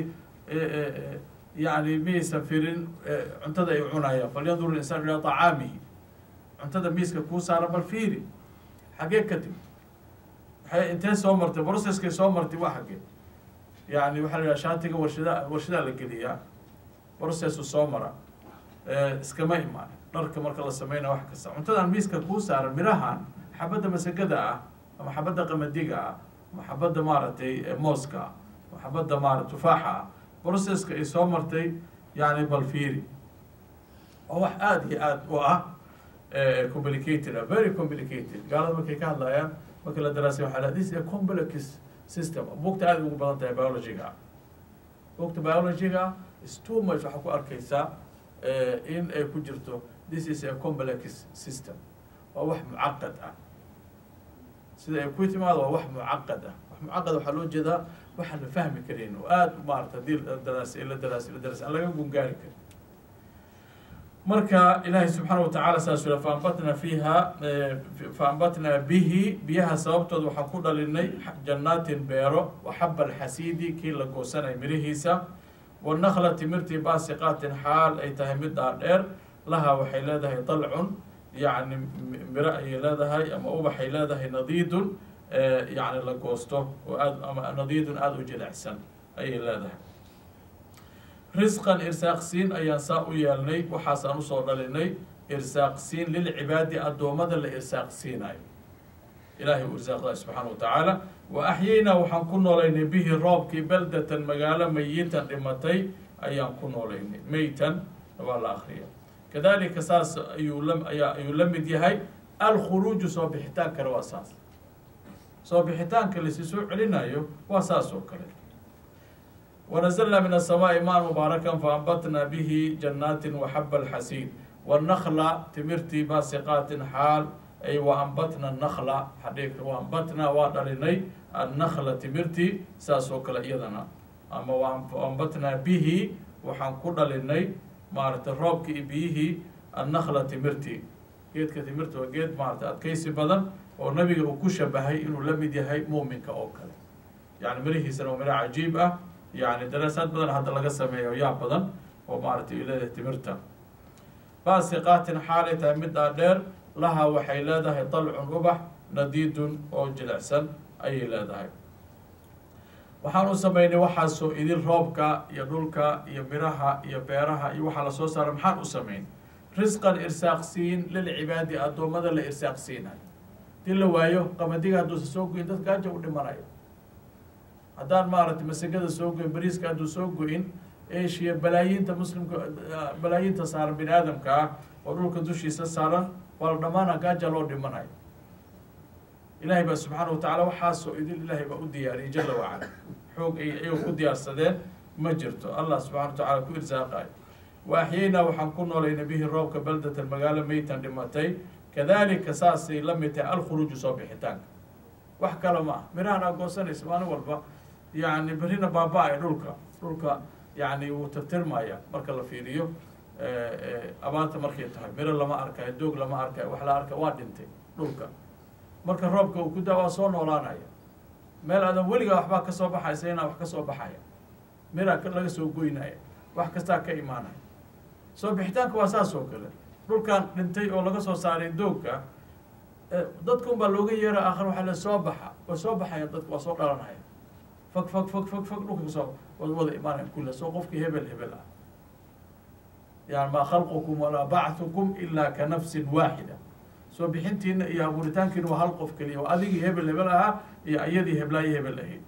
yani miyaysan firin cuntada ay cunayaan falyandur linsaan ilaa طacaamihi cuntada miiska kuu saara bal fiiri xagee kadib waay intee soo martay processkay soo martay waa xagee yani waxaa la yidhaha shaatiga warshada warshadaa la geliyaa processu soo mara iskama imaan dharka marka la sameynaya wax kasta cuntadan miiska kuu saaran mirahan xabadda masagada ah ama xabadda qamadiga ah ama xabadda maaragtay mooska ah ama xabadda maara tufaaxa ah processka ay soo martay yani bal fiiri oo wax aada iyo aada u ah complicated ah very complicated gaalada markay ka hadlayaan marka la daraasay waxa la this is a complex system buugta aada ugu badan tahay biologiga ah buugta biologiga is too much waxaa ku arkaysaa in ay ku jirto this is a complex system waa wax mucaqad ah sida ay ku timaado waa wax mucaqad ah wax mucaqad waxaa loo jeedaa waxaan la fahmi karin oo aada maarata hadii daraas la daraas la daraas aan laga gungaari karin marka ilaahay subxaana watacaala saas ula faambatna fiiha faambatnaa bihi biyaha sababtooda waxaan ku dhalinay jannaatin beero waxaba alxasiidi kii la goosanay mirihiisa wanakla timirtii baasiqaatin xaal ay tahay mid dhaadheer laha waxay leedahay dalcun yacni miro ayay leedahay ama ubaxay leedahay nadiidun yacni la goosto oo aad ama nadiidun aada u jilicsan ayay leedahay risqan irsaaqsiin ayaan saa u yeelnay waxaasaan usoo dhalinay irsaaqsiin lilcibaadi addoommada la irsaaqsiinayo ilaahay uu irsaaqday subxaana wa tacaala wa axyaynaa waxaan ku noolaynay bihi roobkii baldatan magaalo mayitan dhimatay ayaan ku noolaynay meytan waa la akriya kadalika saas ayuu la ayaa ayuu la mid yahay alkhuruuju soo bixitaankana waa saas soo bixitaanka lasi soo celinayo waa saas oo kale wanazalnaa min asamaa'i maan mubaarakan faambatnaa bihi jannaatin waxaba alxasiid wanakla timirtii baasiqaatin xaal ay waambatna nakla xadhiig waambatnaa waa dhalinay annakla timirtii saas oo kale iyadana ama waambatnaa bihi waxaan ku dhalinay maaragtay roobkii iyo biyihii annakla timirtii geedka timirta waa geed maaragtay adkaysi badan oo nabiga uu ku shabahay inuu la mid yahay muuminka oo kale yani mirihiisana waa miro cajiib ah yani daraasaad badan hadda laga sameeyo yaa badan oo maaragtay u leedahay timirta baasiqaatin xaalay tahay mid dhaadheer lahaa waxay leedahay dalcun ubax nadiidun oo jilicsan ayay leedahay waxaan u sameynay waxaasoo idin roobka iyo dhulka iyo miraha iyo beeraha iyo waxaa lasoo saara maxaan u sameyn risqan irsaaqsiin lilcibaadi addoommada la irsaaqsiinayo hadii la waayo qamadiga hadduusa soo goyin dad gaaja u dhimanayo haddaan maaragtay masagada soo goyin bariiska hadduu soo goyin eshiya balaayiinta muslimka balaayiinta saaran bini aadamka ah oo dhulka dushiisa saaran waa la dhamaana gaaja loo dhimanayo ilaahay baa subxaana watacala waxaasoo idin ilaahay baa u diyaariyay jala wacala xoog ay ayago ku diyaarsadeen ma jirto allah subxana wa tacala ku irsaaqayo wa axyaynaa waxaan ku noolaynay bihi roobka baldatan magaalo meytan dhimatay kadalika saasay la mid tahay alkhuruuju soo bixitaanka wax kale ma ah mirahan aa goosanaysa maalin walba yani berrina baaba-ay dhulka dhulka yani wuu tirtirmaya marka la fiiriyo abaarta markay tahay miro lama arkayo doog lama arkayo wax la arka waa dhintay dhulka marka roobka uu ku daa waa soo noolaanaya meel aadan weligaa waxbaa kasoo baxaysa inaa wax kasoo baxaya miraa laga soo goynaya wax kastaa ka imaanaya soo bixitaanka waa saas oo kale dhulkan dhintay oo laga soo saaray doogka dadkun baa looga yeera aakhir waxaa le soo baxa way soo baxaya dadka waa soo dhalanaya fag fag fag fag fag dhulka kasoo wad wada imaanaya kulle soo qofkii hebel hebel ah yani maa khalqukum walaa bacthukum ilaa ka nafsin waaxida soo bixintiina iyo abuuritaankiina waa hal qof keliya waa adigii hebel hebel ahaa iyo iyadii heblaayo hebel ahayd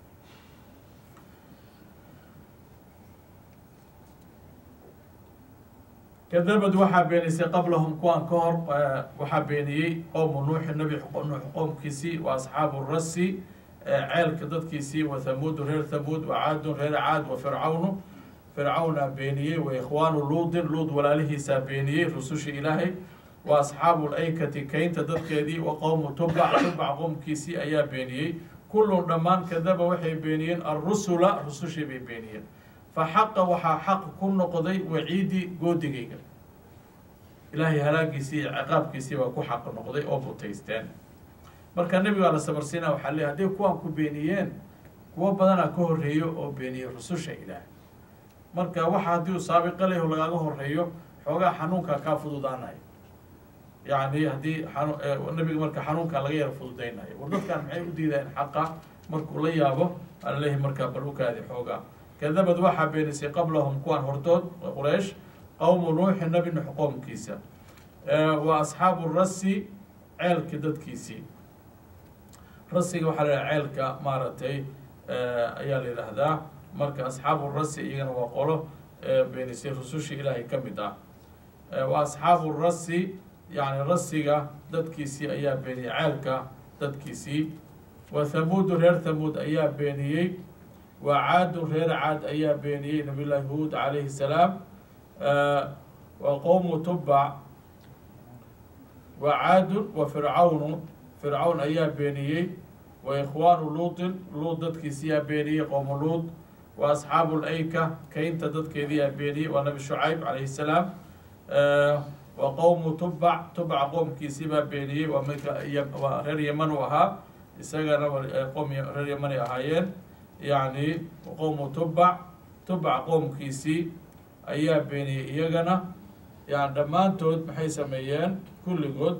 kadabad waxaa beenisay qablahum kuwaan ka hor waxaa beeniyey qowmu nuuxi nabi nuux qoomkiisii wa asxaabu rasi ceelka dadkiisii wa thamuudu reer thamuud wa caadun reer caad wa fircawnu fircawnaa beeniyey wa ikhwaanu luudin luud walaalihiisaa beeniyey rusushii ilaahay wa asxaabu laykati kaynta dadkeedii wa qowmu tubac tubac qoomkiisii ayaa beeniyey kullun dhammaan kadaba waxay beeniyeen arusula rusushii bay beeniyeen fa xaqa waxaa xaq ku noqday waciidi goodigayga ilaahay halaagiisii iyo ciqaabkiisii baa ku xaq noqday oo butaysteen marka nebigaa la sabarsiina waxaa leey hadday kuwaan ku beeniyeen kuwo badanaa ka horreeyo oo beeniyey rususha ilaahay marka waxa haddii uu saabiqa leho lagaaga horeeyo xoogaa xanuunkaa kaa fududaanayo yacni haddii an nabiga marka xanuunkaa laga yara fududaynayo war dadkaan maxay u diideen xaqa markuu la yaabo alalehi markaa bal ukaadi xoogaa kadabad waxaa beenisay qablahum kuwaan hortood quraysh qowmu nuuxi nabi nuux qoomkiisa wa asxaabu rasi ceelki dadkiisii rasiga waxaa la yidhaha ceelka maaragtay ayaa la yidhaahdaa marka asxaabu rasi iyagana waa qolo beenisay rusushii ilaahay ka mid ah wa asxaabu rasi yani rasiga dadkiisii ayaa beeniyey ceelka dadkiisii wa thamuudu reer thamuud ayaa beeniyey wa caadun reer caad ayaa beeniyey nabiy llaahi huud calayhi salaam wa qowmu tubac wa caadun wa fircawnu fircawn ayaa beeniyey wa ikhwaanu luutin luud dadkiisiyaa beeniyey qowmu luud wa asxaabu layka kaynta dadkeediyaa beeniyey waa nabi shucayb calayhi salaam wa qowmu tubac tubac qoomkiisibaa beeniyey waa waa reer yeman u ahaa isagana qoom reer yemanay ahaayeen yacni qowmu tubac tubac qoomkiisii ayaa beeniyey iyagana yani dhammaantood maxay sameeyeen kulligood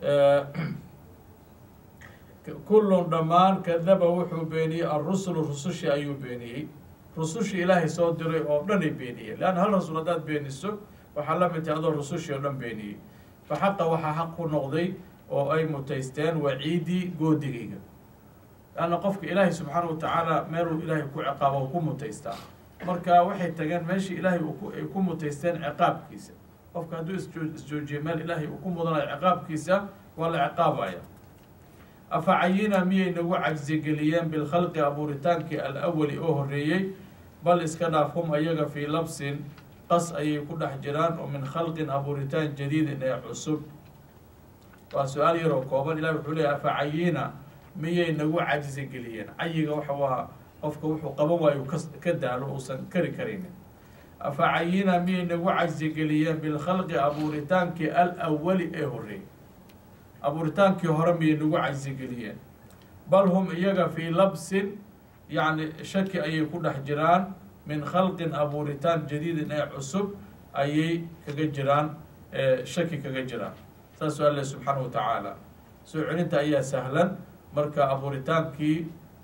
kullun dhammaan kadaba wuxuu beeniyey alrusulu rusushii ayuu beeniyey rusushii ilaahay soo diray oo dhan ay beeniyeen leanna hal rasuul haddaad beeniso waxaa la mid tahay adoo rusushii oo dhan beeniyey fa xaqa waxaa xaq ku noqday oo ay mutaysteen waciidii goodigayga leanna qofka ilaahay subxaana wa tacaala meeluu ilaahay ku ciqaabo ku mutaystaa marka waxay tageen meeshii ilaahay ay ku mutaysteen ciqaabkiisa qofka hadduu isjoo isjoojiyo meel ilaahay uu ku mudanayo ciqaabkiisa waa la ciqaabaya afa cayina miyay nagu cagsigeliyeen bilkhalqi abuuritaankii alawali oo horreeyey bal iska dhaaf hum ayaga fii labsin qas ayay ku dhex jiraan oo min khalqin abuuritaan jadiidin ee cusub waa su-aal yaroo kooban ilahi wuxuu leeyahy afa cayina miyay nagu cagsigeliyeen cayiga waxa waa qofka wuxuu qaban waayo ka ka daalo uusan kari karaynin afa cayina miyay nagu cagsigeliyeen bilkhalqi abuuritaankii alawali ee horreeyey abuuritaankii hore miyay nagu cagsigeliyeen bal hum iyaga fii labsin yacni shaki ayay ku dhex jiraan min khalqin abuuritaan jadiidin ee cusub ayay kaga jiraan shaki kaga jiraan saasuu alle subxaana wa tacaala soo celinta ayaa sahlan marka abuuritaankii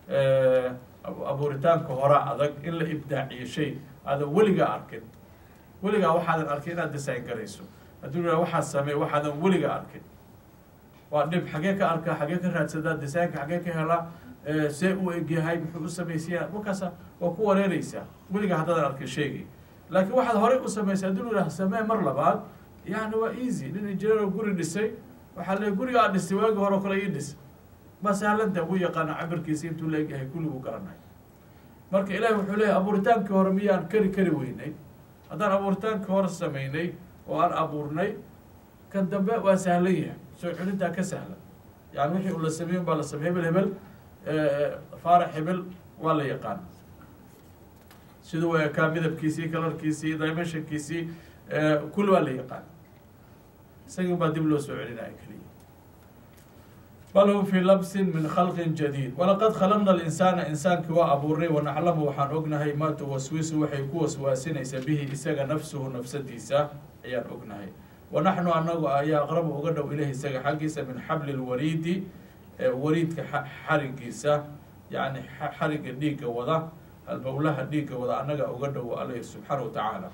abuuritaanka hore adag in la ibdaaciyo shay aadan weligaa arkin weligaa waxaadan arkin inaad design garayso hadduu raa waxaad samey waxaadan weligaa arkin waa dhib xagee ka arkaa xagee ka raadsadaa desaynka xagee ka helaa see u egyahay muxuu u samaysaya markaasa waa ku wareereysaa weligaa haddaadan arkin sheegay laakiin waxaad horey u samaysay haddii lu yidhaha samee mar labaad yani waa easy nin injineero guri dhisay waxaa le gurigaa dhisay waagi hore o kale ii dhis ma sahlanta ugu yaqaana cabirkiisa intuu la egyahay kulligu garanay marka ilaahi wuxuu leeyahy abuuritaankii hore miyaan kari kari weynay haddaan abuuritaankii hore samaynay oo aan abuurnay kan dambe waa sahlan yahay soo celintaa ka sahlan yani wixii uu la sameeyin baa la samey hebel hebel faarax hebel waa la yaqaan siduu u ekaa midabkiisii kalarkiisii dimensionkiisii kulli waa la yaqaan isagii baa dib loo soo celinaya keliya bal hum fii labsin min khalqin jadiid walaqad khalaqna alinsaana insaankii waa abuurnay wanaclamu waxaan ognahay maa tuwaswisu waxay ku waswaasinaysa bihi isaga nafsuhu nafsadiisa ayaan ognahay wa naxnu anagu ayaa aqrabu uga dhow ilahi isaga xaggiisa min xabli lwariidi wariidka xarigiisa yani xariga dhiigga wada albowlaha dhiigga wada annaga uga dhow alle subxaana wa tacaala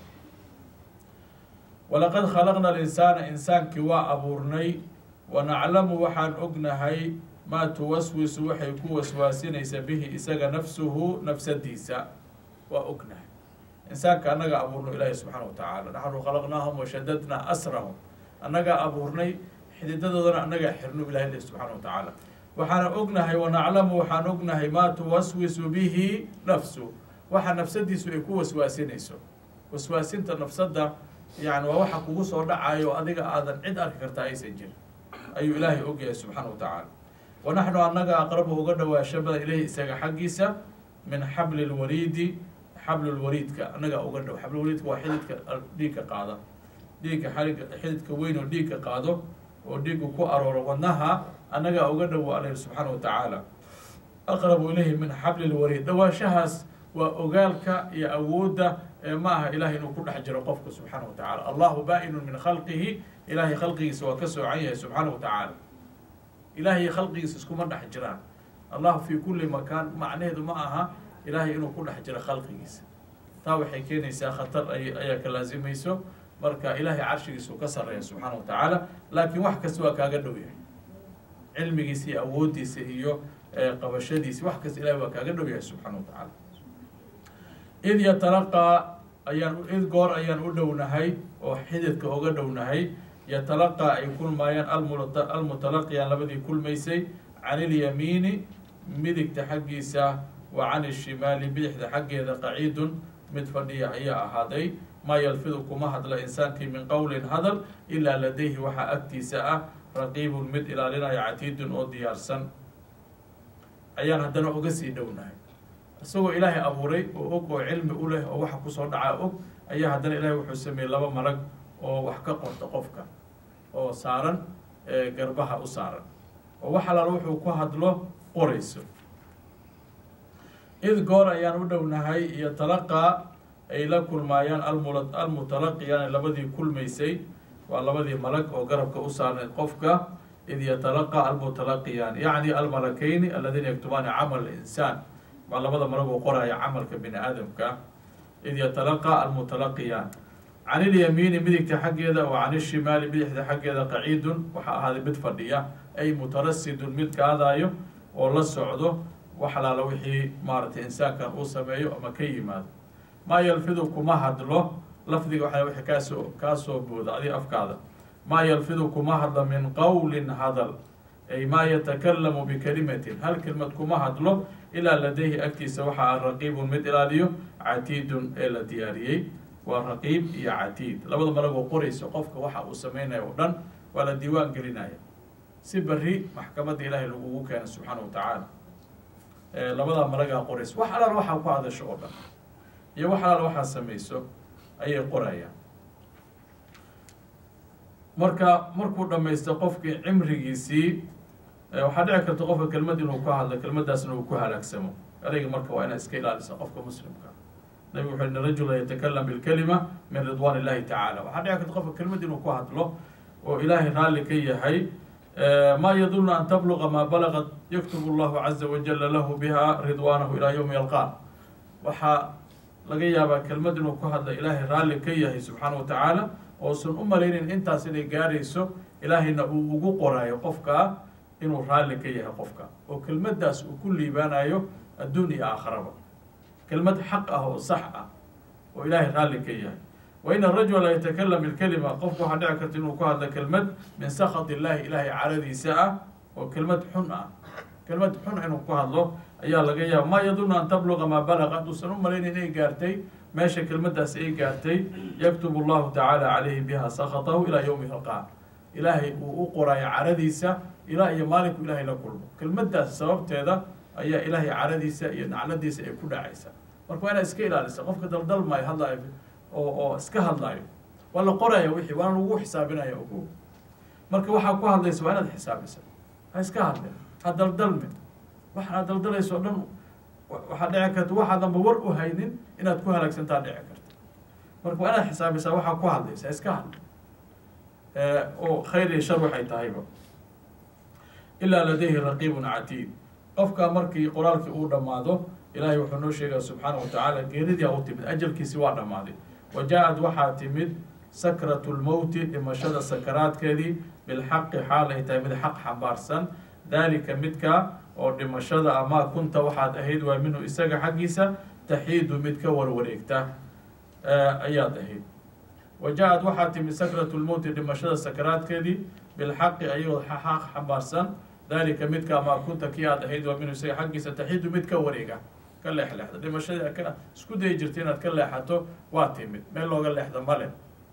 walaqad khalaqna alinsaana insaankii waa abuurnay wa naclamu waxaan ognahay maa tuwaswisu waxay ku waswaasinaysa bihi isaga nafsuhu nafsadiisa waa ognahay insaanka annaga abuurno ilaahi subxaana wa tacaala naxnu khalaqnaahum washadadnaa asrahum annagaa abuurnay xididadoodana annagaa xirno ilahi le subxaana wa tacaala waxaana ognahay wanaclamu waxaan ognahay maa tuwaswisu bihi nafsu waxa nafsadiisu ay ku waswaasinayso waswaasinta nafsadda yani waa waxa kugu soo dhacayo adiga aadan cid arki kartaa aysan jirin ayuu ilaahay ogyahay subxaana wa tacaala wa naxnu annaga aqrabu uga dhawaashabada ilahi isaga xaggiisa min xabli lwariidi xablulwariidka annaga uga dhow xablulwariidka waa xididka dhiigka qaada dhiigga xariga xididka weyn oo dhiigka qaado oo dhiiggu ku arooro wadnaha annagaa uga dhowo aleh subxaana wa tacaala aqrabu ilayhi min xabli lwariid dhawaashahaas waa ogaalka iyo awoodda ee ma aha ilahay inuu ku dhex jiro qofka subxaana wa tacala allahu baa-inu min khalqihi ilahay khalqigiisa waa ka soocan yahay subxaana wa tacaala ilahay khalqigiisa iskuma dhex jiraan allahu fi kulli makaan macnaheedu ma aha ilahay inuu ku dhex jiro khalqigiisa taa waxay keenaysaa khatar ayaa ka laasimayso marka ilahay carshigiisu ka sareeya subxaana wa tacaala laakiin wax kasta waa kaaga dhow yahay cilmigiisa iyo awooddiisa iyo qabashadiisa wax kasta ilahay waa kaaga dhow yahay subxaana wa tacaala id yatalaqaa ayaan id goor ayaan u dhownahay oo xididka uga dhownahay yatalaqaa ay kulmaayaan almutalaqiyaan labadii kulmaysay can ilyamiini midigta xaggiisa wa can ishimaali bidixda xaggeeda qaciidun mid fadhiya ayaa ahaaday maa yalfidu kuma hadla insaankii min qowlin hadal ilaa ladayhi waxaa agtiisa ah raqiibun mid ilaalinaya catiidun oo diyaarsan ayaan haddana uga sii dhownahay isagoo ilaahay abuuray oo og oo cilmi u leh oo waxa kusoo dhacaa og ayaa haddana ilaahay wuxuu sameeyey laba malag oo wax ka qorta qofka oo saaran garbaha u saaran oo wax alaala wuxuu ku hadlo qorayso id goor ayaan u dhownahay iyo talaqaa ay la kulmaayaan almutalaqiyaan labadii kulmaysay waa labadii malag oo garabka u saarneed qofka id yatalaqaa almutalaqiyaan yacni almalakeyni aladiina yaktubaani camal insaan waa labada malag oo qoraya camalka bini aadamka id yatalaqaa almutalaqiyaan can ilyamiini midigta xaggeeda wa can ishimaali bidixda xaggeeda qaciidun waxaa ahaaday mid fadhiya ay mutarasidun mid kaadaayo oo la socdo wax alaala wixii maaratay insaankan uu sameeyo ama ka yimaado maa yalfidu kuma hadlo lafdiga waxa wixii kaasoo kaasoo booda adi afkaada maa yalfidu kuma hadlo min qowlin hadal ay maa yatakalamu bikalimatin hal kelmad kuma hadlo ilaa ladayhi agtiisa waxa a raqiibun mid ilaaliyo catiidun ee la diyaariyey waa raqiib iyo catiid labada malagoo qoraysa qofka waxa uu sameynaya o dhan waa la diiwaan gelinaya si beri maxkamadda ilaahay lagugu keena subxaana wa tacaala labadaa malagaa qoraysa wax alaal waxaa ku hadasho oo dhan iyo wax alaal waxaa samayso ayay qorayaan marka markuu dhamaysto qofkii cimrigiisii waxaa dhici karta qofka kelmad inuu ka hadlo kelmadaasna uu ku halaagsamo ereyga marka waa inaad iska ilaalisa qofka muslimka nabig wuxu in rajula yatakalam bilkalima min ridwan illahi tacaala waxaa dhici karta qofka kelmad inuu ku hadlo oo ilaahay raalli ka yahay ma yadunnu an tabluqa maa balagad yaktubu allahu caza wajala lahu biha ridwaanahu ilaa yowmi yalqaa waxaa laga yaabaa kelmad inuu ku hadlo ilaahay raalli ka yahay subxaana wa tacaala oosan u malaynin intaas inay gaarayso ilaahayna uu ugu qoraayo qofkaa inuu raalli ka yahay qofka oo kelmaddaas uu ku liibaanayo adduun iyo aakharaba kelmad xaq ah oo sax ah oo ilaahay raalli ka yahay wa in arajula la yatakalam ilkalima qofku waxaa dhici karta inuu ku hadlo kelmad min sakhat illahi ilaahay caradiisa ah oo kelmad xun ah kelmad xun inuu ku hadlo ayaa laga yaaba maa yadunnu an tabluqa maa balaqa hadduusan u malaynin inay gaartay meesha kelmaddaas ay gaartay yaktubu allahu tacaala calayhi biha sakhatahu ilaa yowmi halqaa ilaahay uu u qoraayo caradiisa ilaa iyo maalinku ilaahay la kulmo kelmaddaas sababteeda ayaa ilaahay caradiisa iyo nacladiisa ay ku dhacaysa marka waa inaad iska ilaalisa qofka daldalmaayo hadlaayo oo oo iska hadlaayo waa la qoraya wixii waana lagu xisaabinaya ogo marka waxaa ku hadlaysa waa inaad xisaabisa ha iska hadlin ha daldalmin waxaad daldalayso o dhan waxaa dhici karta waxaadanba war u haynin inaad ku halaagsantaa dhici karta marka waa inaad xisaabisaa waxaa ku hadlaysa iska hadli oo khayr iyo shar waxay tahayba ilaa ladayhi raqiibun catiid qofka markii qoraalkii uu dhammaado ilaahay wuxuu noo sheegaya subxaana wa tacaala geeridii a u timid ajalkiisi waa dhammaaday wa jaa-ad waxaa timid sakratu lmowti dhimashada sakaraadkeedii bilxaqi xaal ay tahay mid xaq xambaarsan daalika midka oo dhimashada amaa kunta waxaad ahayd waa minhu isaga xaggiisa taxiidu mid ka warwareegta ayaad ahayd wa jaa-ad waxaa timid sakratu lmowti dhimashada sakaraadkeedii bilxaqi ayagoo xaq xambaarsan daalika midka amaa kunta kii aad ahayd waa minhu isaga xaggiisa taxiidu mid ka wareega ka leexleexda dhimashadii ka isku dayi jirta inaad ka leexato waa timid meel looga leexda male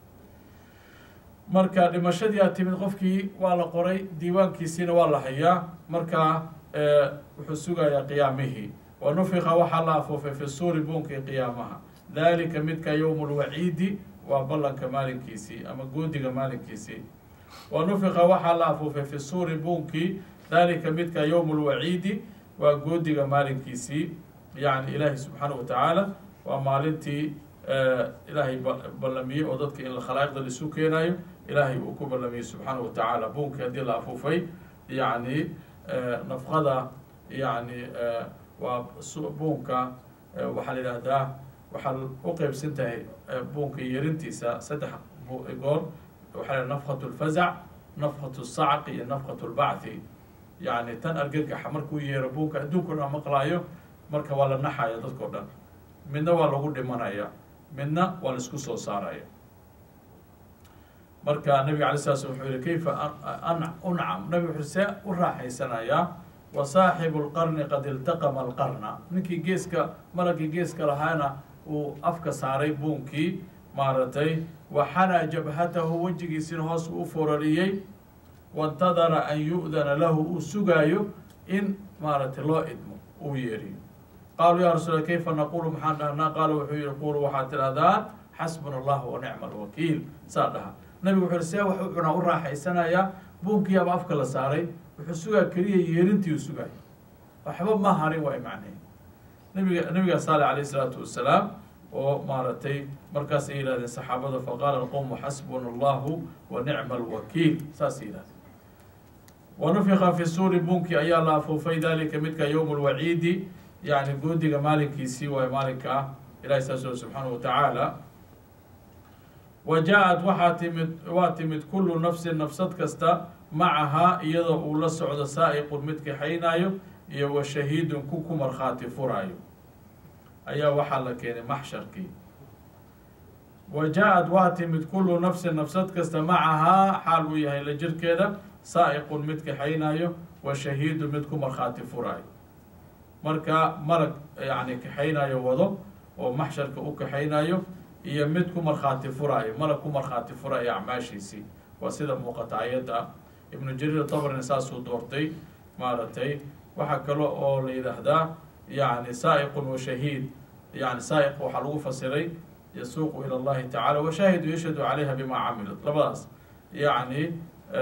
marka dhimashadii aad timid qofkii waa la qoray diiwaankiisiina waa la hayaa markaa wuxuu sugayaa qiyaamihii wa nufika waxaa la afuufay fi suuri buunkii qiyaamaha daalika midka yowmu lwaciidi waa ballanka maalinkiisii ama goodiga maalinkiisii wa nufika waxaa la afuufay fi suuri buunkii daalika midka yowmu lwaciidi waa goodiga maalinkiisii yacni ilaahi subxaana wa tacaala waa maalintii ilaahay ballamiyey oo dadka in khalaa'iqda laisu keenayo ilaahay uu ku ballamiyey subxaana wa tacaala buunkii haddii la afuufay yacni nafqada yacni waa buunka waxaa la yidhaahdaa waxaa u qeybsan tahay buunka yerintiisa saddex goor waxaa la nafqat lfazac nafqat sacqi iyo nafqat lbacthi yacni tan argagaxa markuu yeero buunka adduunka o dhan maqlaayo marka waa la naxaya dadkao dhan midna waa lagu dhimanaya midna waa la isku soo saaraya marka nabiga alay sala slam wuxuu yihi kayfa uncam nabig wuxuu see u raaxaysanayaa wa saaxibu lqarni qad iltaqama alqarna ninkii geeska malagii geeska lahaana uu afka saaray buunkii maaragtay wa xanaa jabhatahu wejigiisina hoos uu forariyey waintadara an yu'dana lahu uu sugaayo in maaragtay loo idmo uu yeeriyo qaaluu ya rasuul kayfa naqulu maxaan dhahnaa qaala wuxuu yihi qulu waxaad tidhahdaan xasbuna allahu wa nicma alwakiil saa dhaha nabigu wuxuu yihi see wax u cunaa u raaxaysanayaa buunkiiaba afka la saaray wuxuu sugaa keliya yeerintii u sugaay waxba ma harin waa macnay nabiga nabiga saale alayh isalaatu wasalaam oo maaragtay markaasay yihahdeen saxaabada faqaala alqowmu xasbuna allahu wa nicma alwakiil saasay yihahdeen wa nufika fi suuri buunkii ayaa la afuufay dalika midka yowm lwaciidi yani goodiga maalinkiisii waay maalinka ah ilahi saas o subxaanahu watacaala wa jaa-ad waxaa timid waa timid kullu nafsin nafsad kasta macahaa iyadoo uu la socdo saa'iqun mid kaxaynaayo iyo wa shahiidun ku ku markhaati furaayo ayaa waxaa la keenay maxsharkii wa jaa-ad waa timid kullu nafsin nafsad kasta macahaa xaal uu yahay la jirkeeda saa'iqun mid kaxaynaayo wa shahiidun mid ku markhaati furaayo marka malag yacni kaxaynayo wado oo maxsharka u kaxaynayo iyo mid ku markhaati furaayo malag ku markhaati furaayo acmaashiisii waa sida muuqata ayadda ibnu jariir tabrina saasuu doortay maaragtay waxaa kale oo la yidhaahdaa yani saa'iqun wa shahiid yani saa'iq waxaa lagu fasiray yasuuqu ila allahi tacala washaahidu yashhadu calayha bimaa camilat labadaas yacni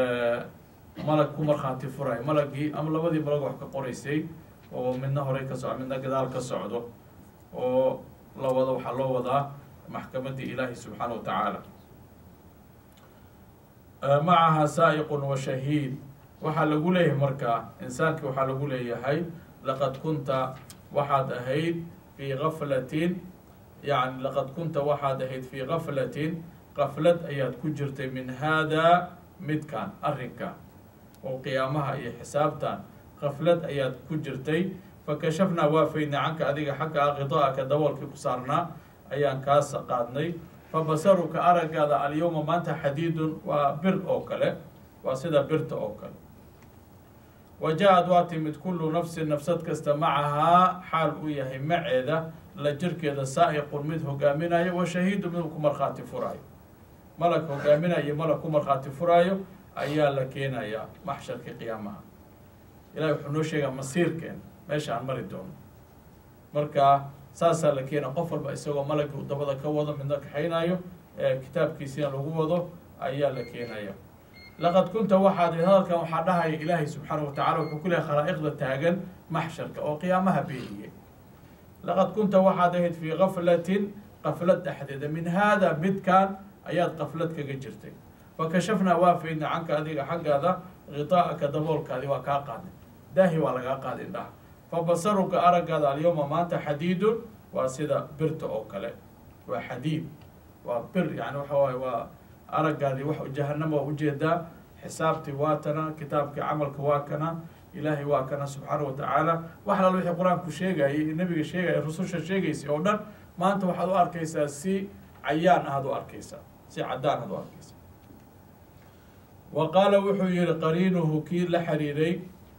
malag ku markhaati furaayo malagii ama labadii malag wax ka qoraysay oo midna horey ka socdo midna gadaal ka socdo oo la wado waxaa loo wadaa maxkamaddii ilaahi subxaana wa tacaala macaha saa'iqun wa shahiid waxaa lagu leeyahay markaa insaanki waxaa lagu leeyahay laqad kunta waxaad ahayd fii gaflatin yani laqad kunta waxaad ahayd fii gaflatin qaflad ayaad ku jirtay min haadaa midkan arrinka oo qiyaamaha iyo xisaabtan qaflad ayaad ku jirtay fakashafnaa waa faydnay canka adiga xagga a qidaa'aka daboolkii ku saarnaa ayaan kaas qaadnay fa basaruka araggaada alyowma maanta xadiidun waa bir oo kale waa sida birta oo kale wa jaa-ad waa timid kullu nafsin nafsad kasta macahaa xaal uu yahay maceeda la jirkeeda saa'iqun mid hogaaminayo wa shahiidu mid ku markhaati furaayo malag hogaaminayo iyo malag ku markhaati furaayo ayaa la keenayaa maxsharkii qiyaamaha ilahi wuxuu noo sheegaa masiirkeen meesha aan mari doono marka saasaa la keena qof walba isagoo malagii dabada ka wado midna kaxaynayo kitaabkiisiina lagu wado ayaa la keenaya laqad kunta waxaad hadalkan waxaa dhahaya ilaahay subxaana wa tacala wuxuu ku lehay khalaa'iqda taagan maxsharka oo qiyaamaha beeniyey laqad kunta waxaad ahayd fii gaflatin qaflad dhexdeeda min haada midkan ayaad qaflad kaga jirtay fakashafnaa waa faydna canka adiga xaggaada ghidaa'aka daboolkaadi waa kaa qaadnay daahi waa lagaa qaaday indhaha fa basaruka araggaada alyawma maanta xadiidun waa sida birta oo kale waa xadiid waa bir yani waxa waaye waa araggaadii wax jahanama waa ujeedaa xisaabtii waa tana kitaabkii camalka waa kana ilaahay waa kana subxaana wa tacaala wax lal wixii qur-aanku sheegayay nabiga sheegaya rususha sheegaysay oo dhan maanta waxaad u arkaysaa si cayaan ahaad u arkaysaa si caddaan aad u arkaysaa wa qaala wuxuu yihi qariinuhu kii la xiriiray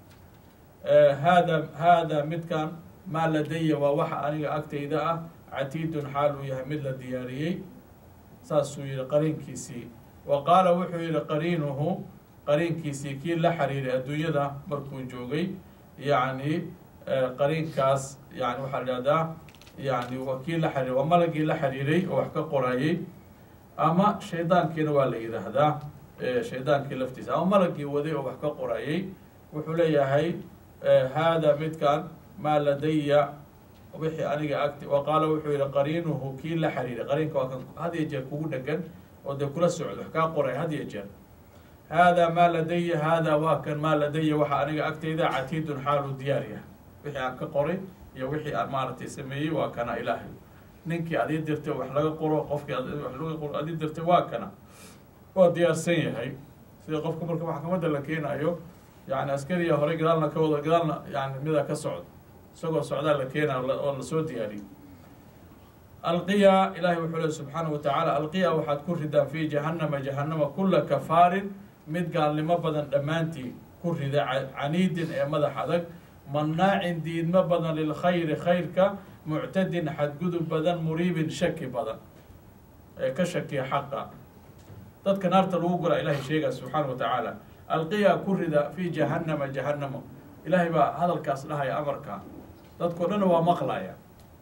haada haada midkan maa ladaya waa waxa aniga agtayda ah catiidun xaal uu yahay mid la diyaariyey saasuu yihi qariinkiisii wa qaala wuxuu yihi qariinuhu qariinkiisii kii la xiriiray adduunyada markuu joogay yacni qariinkaas yani waxaa la ihahdaa yani waa kii la xiriiray waa malagii la xiriiray oo wax ka qorayay ama shaydaankiina waa la yidhaahdaa shaydaankii laftiisa ama malagii waday oo wax ka qorayay wuxuu leeyahay haada midkan maa ladaya wixii aniga agti wa qaala wuxuu yihi qariinuhu kii la xiriiray qariinka waa kan had iyo jeer kugu dhegan oo dee kula socdo wax kaa qoray had iyo jeer haadaa maa ladaya haadaa waa kan maa ladaya waxa aniga agtayda catiidun xaalu diyaar yahay wixii aan ka qoray iyo wixii aan maaragtay sameeyey waa kana ilaahay ninkii ad ii dirtay wax laga qoro qofkii wax laga qoro ad ii dirtay waa kana waa diyaarsan yahay sida qofka marka maxkamadda la keenayo yani askariya horey gadaalna ka wada gadaalna yani mida ka socdo isagoo socdaa la keenayo oo lasoo diyaariyo alqiya ilahay wuxuu lehy subxaanahu watacaala alqiya waxaad ku ridaan fi jahannama jahanama kula kafaarin mid gaalnimo badan dhammaantii ku rida caniidin ee madax adag mannaacin diidmo badan lilkhayri khayrka muctadin xadgudub badan muriibin shaki badan ee ka shakiya xaqa dadka naarta lagu gura ilahay sheegaya subxaanahu watacaala alqiya ku rida fi jahannama jahanamo ilaahay baa hadalkaas dhahaya amarka dadkao dhanna waa maqlaya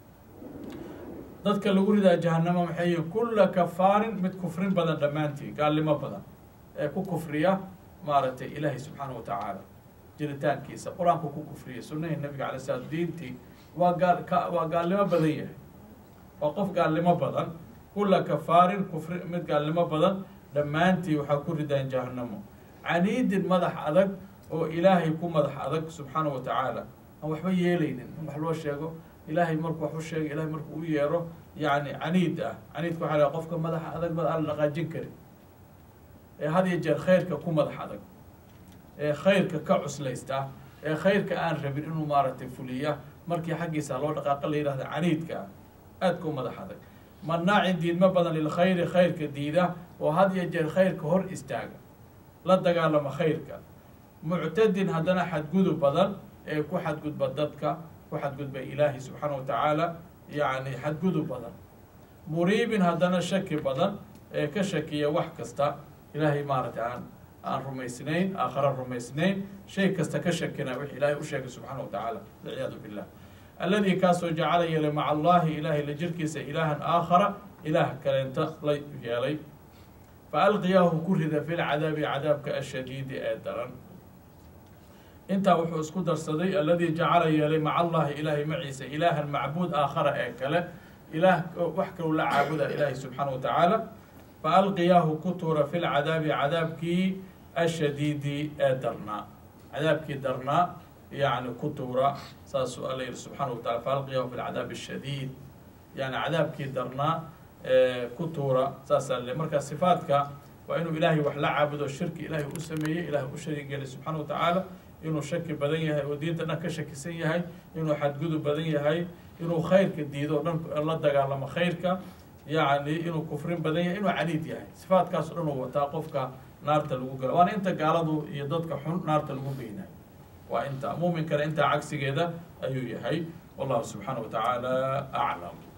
dadka lagu ridaa jahanamo maxay yihin kula kafaarin mid kufrin badan dhammaantii gaalnimo badan ee ku kufriya maaragtay ilaahay subxaana wa tacaala jiritaankiisa qur-aanku ku kufriya sunahii nabiga alay slam diintii waa gaal ka waa gaalnimo badan yahay waa qof gaalnimo badan kula kafaarin kufri mid gaalnimo badan dhammaantii waxaa ku ridaan jahanamo caniidin madax adag oo ilaahay ku madax adag subxaana wa tacaala aan waxba yeelaynin in wax loo sheego ilaahay markuu wax u sheega ilahay markuu u yeero yani caniid ah caniidka waxa laha qofka madaxa adag bad aan la dhaqaajin karin ee had iyo jeer khayrka ku madax adag ee khayrka ka cuslaysta ee khayrka aan rabin inuu maaragtay fuliya markii xaggiisa loo dhaqaaqa la yidhahda caniidka ah aad ku madax adag mannaacin diidmo badan lilkhayri khayrka diida oo had iyo jeer khayrka hor istaaga la dagaalama khayrka muctadin haddana xadgudub badan ee ku xadgudba dadka ku xadgudba ilaahi subxaana wa tacaala yacni xadgudub badan muriibin haddana shaki badan ee ka shakiya wax kasta ilaahay maaragtay aan aan rumaysnayn aakhara rumaysnayn shay kasta ka shakina wix ilaahay u sheegay subxaana wa tacaala walciyaadu billah alladii kaasoo jacala yeelay maca allahi ilaahay la jirkiisa ilaahan aakhara ilaah kaleenta la yeelay fa alqiyaahu ku rida fi lcadaabi cadaabka ashadiidi ee daran intaa wuxuu isku darsaday alladii jacala yeelay maca allahi ilaahay maciisa ilaahan macbuud aakhara ee kale ilaah wax kalou la caabuda ilaahay subxaana wa tacaala fa alqiyaahu ku tuura fi lcadaabi cadaabkii ashadiidi ee darnaa cadaabkii darnaa yani ku tuura saasuu alla yihi subxaana wa tacala fa alqiyaahu fi lcadaabi ashadiid yani cadaabkii darnaa ku tuura saasaa le marka sifaadka waa inuu ilaahay wax la caabudo shirki ilaahay u sameeyey ilahay u shariig gelay subxaana wa tacaala inuu shaki badan yahay oo diinta dhan ka shakisan yahay inuu xadgudub badan yahay inuu khayrka diido o dhan la dagaalamo khayrka yacni inuu kufrin badan yahay inuu caniid yahay sifaadkaas o dhan uu wataa qofka naarta lagu gala waana inta gaaladu iyo dadka xun naarta lagu geynayo waa inta muuminkana intaa cagsigeeda ayuu yahay wallahu subxaana wa tacaala aclam